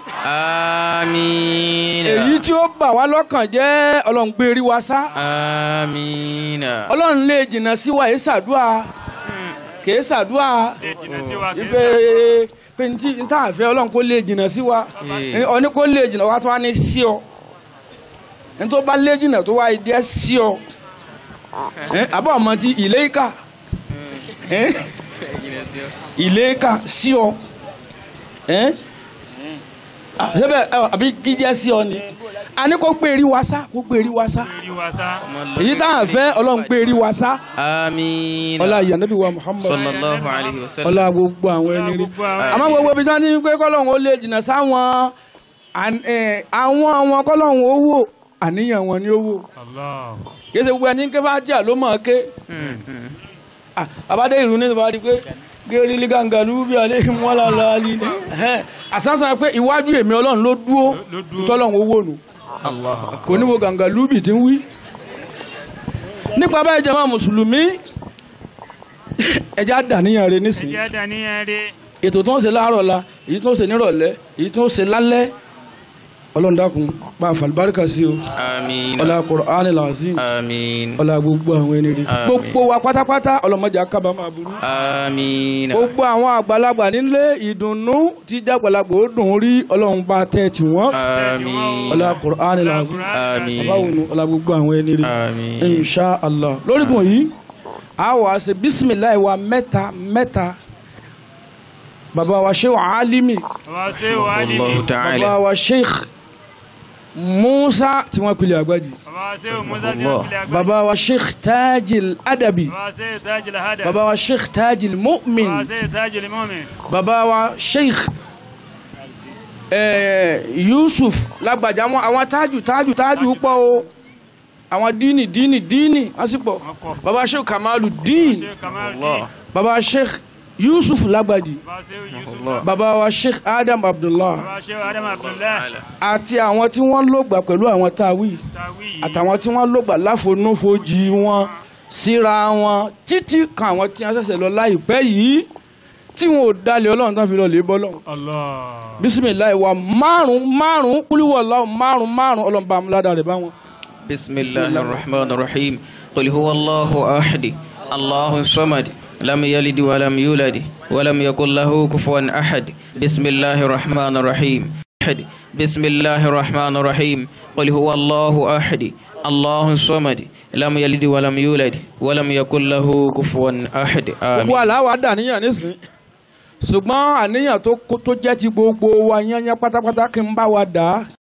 àmín èyí tí ó bà wá lọ́kàn jẹ́ ọlọ́run gbé rí wa sá àmín ọlọ́run lè jìnnà sí wa èé ṣàdúà kèé ṣàdúà Lè jìnnà sí wa kì í ipe ṣe. pé ní tí ní tá à ń fẹ́ ọlọ́run kó lè jìnnà sí wa Eh. ọní kó lè jìnnà wa tó wá ní sí ọ ní tó bá lè jìnnà tó wá ìdí ẹ sí ọ Eh, àbọ̀ ọmọ ti ilé ìka ilé ìka sí ọ Eh? Ah, ṣébẹ̀ ẹ, àbí gíjẹ́ sí ọ ni a ní kó gbé eri wa sá kó gbé eri wa sá Rí wa sá. èyí tá à ń fẹ́ ọlọ́run gbé eri wa sá àmín ọlá ìyànàbí wa Muhammad sallallahu alayhi wa sallam ọlá gbogbo àwọn ẹni rí Gbogbo àwọn àmọ́ gbogbo ibi tí wọ́n ti ń pé kọ́lọ́hún ó lè jìnnà sáwọn àn- eh, àwọn àwọn kọ́lọ́hún ó wò àníyàn wọn ni ó wò Allah. kí ẹsẹ̀ gbogbo ẹni ké bá jà ló mọ̀ ọ́ ké Hmm, hmm. Ah, àbádé ìlú ní ìbá di pé gẹ́rí lí gàǹgàlú bí alẹ́ wọn là lọ alẹ́ ní. àsánsán pé iwájú èmi ọlọ́run ló dúró Ló dúró. tọ́lọ́hún ó wò nù Allahu akbar kò ní wo gàǹgàlú bì tí ń wí. nípa báyìí jẹ́ máa mùsùlùmí ẹja dàníyàn rẹ nísìnyí ẹjẹ́ dàníyàn rí ètò tó ń ṣe láàárọ̀ la èyí tó ń ṣe nírọ̀lẹ́ èyí tó ń ṣe lálẹ́ ọlọ́run dákun pa àfàlùbáríkà sí o آمين ọlá Qur'an al-Azim آمين ọlá gbogbo àwọn ẹni rí Àmín. gbogbo wa pátápátá ọlọ́mọdé akábàámọ̀ aburú آمين gbogbo àwọn àgbàlagbà nílé ìdùnnú tí jágbàlagbà ó dùn rí ọlọ́run bá tẹ̀ tí wọ́n آمين ọlá Qur'an al-Azim آمين báwo nu ọlá gbogbo àwọn ẹni rí آمين insha allah lórígun yìí a wà á ṣe bisimilayi wa mẹ́ta mẹ́ta baba wa sheikh alimi bàbá ṣe wà ní الله baba تعالى wa sheikh musa tí wọ́n pilẹ̀ àgbàjì bàbá ṣe musa tí wọ́n fi lè agbára baba wa sheikh tajil adabi bàbá ṣe tajil hada baba wa sheikh tajil mu'min bàbá ṣe tajil mu'min baba wa sheikh eh, yusuf lágbàjá wọn àwọn tájù tájù tájù pọ̀ o àwọn díìnì díìnì díìnì wọ́n sì pọ̀ wọ́n pọ̀ baba sheikh kamalu díìnì ṣe kamaru الله baba sheikh yusuf lágbàjì bàbá ṣe yusuf Allah. baba wa sheikh adam abdullah bàbá ṣe adam abdullah àti àwọn tí wọ́n lògbà pẹ̀lú àwọn táwí tawi yìí àtàwọn tí wọ́n lògbà láfonúfojì wọn síra wọn títí kan àwọn tí wọ́n ṣẹ̀ṣẹ̀ lọ láìpẹ́ yìí tí wọn ò dalẹ̀ ọlọ́run tán fi lọ lè bọ́ lọ́hùn. allah bisimilayi wa márùn márùn kúlíwọ̀lá márùn márùn ọlọ́run bá amúládà rẹ̀ bá wọn. بسم الله الرحمن الرحيم قل هو الله أحد الله الصمد لم يلد ولم يولد ولم يكن له كفوا أحد بسم الله الرحمن الرحيم أحد بسم الله الرحمن الرحيم قل هو الله أحد الله الصمد لم يلد ولم يولد ولم يكن له كفوا أحد gbogbo آمين àláwà dàníyàn nísìn ṣùgbọ́n àníyàn tó kó- tó jẹ́ ti gbogbo wa yányán pátápátá kí n bá wa dà á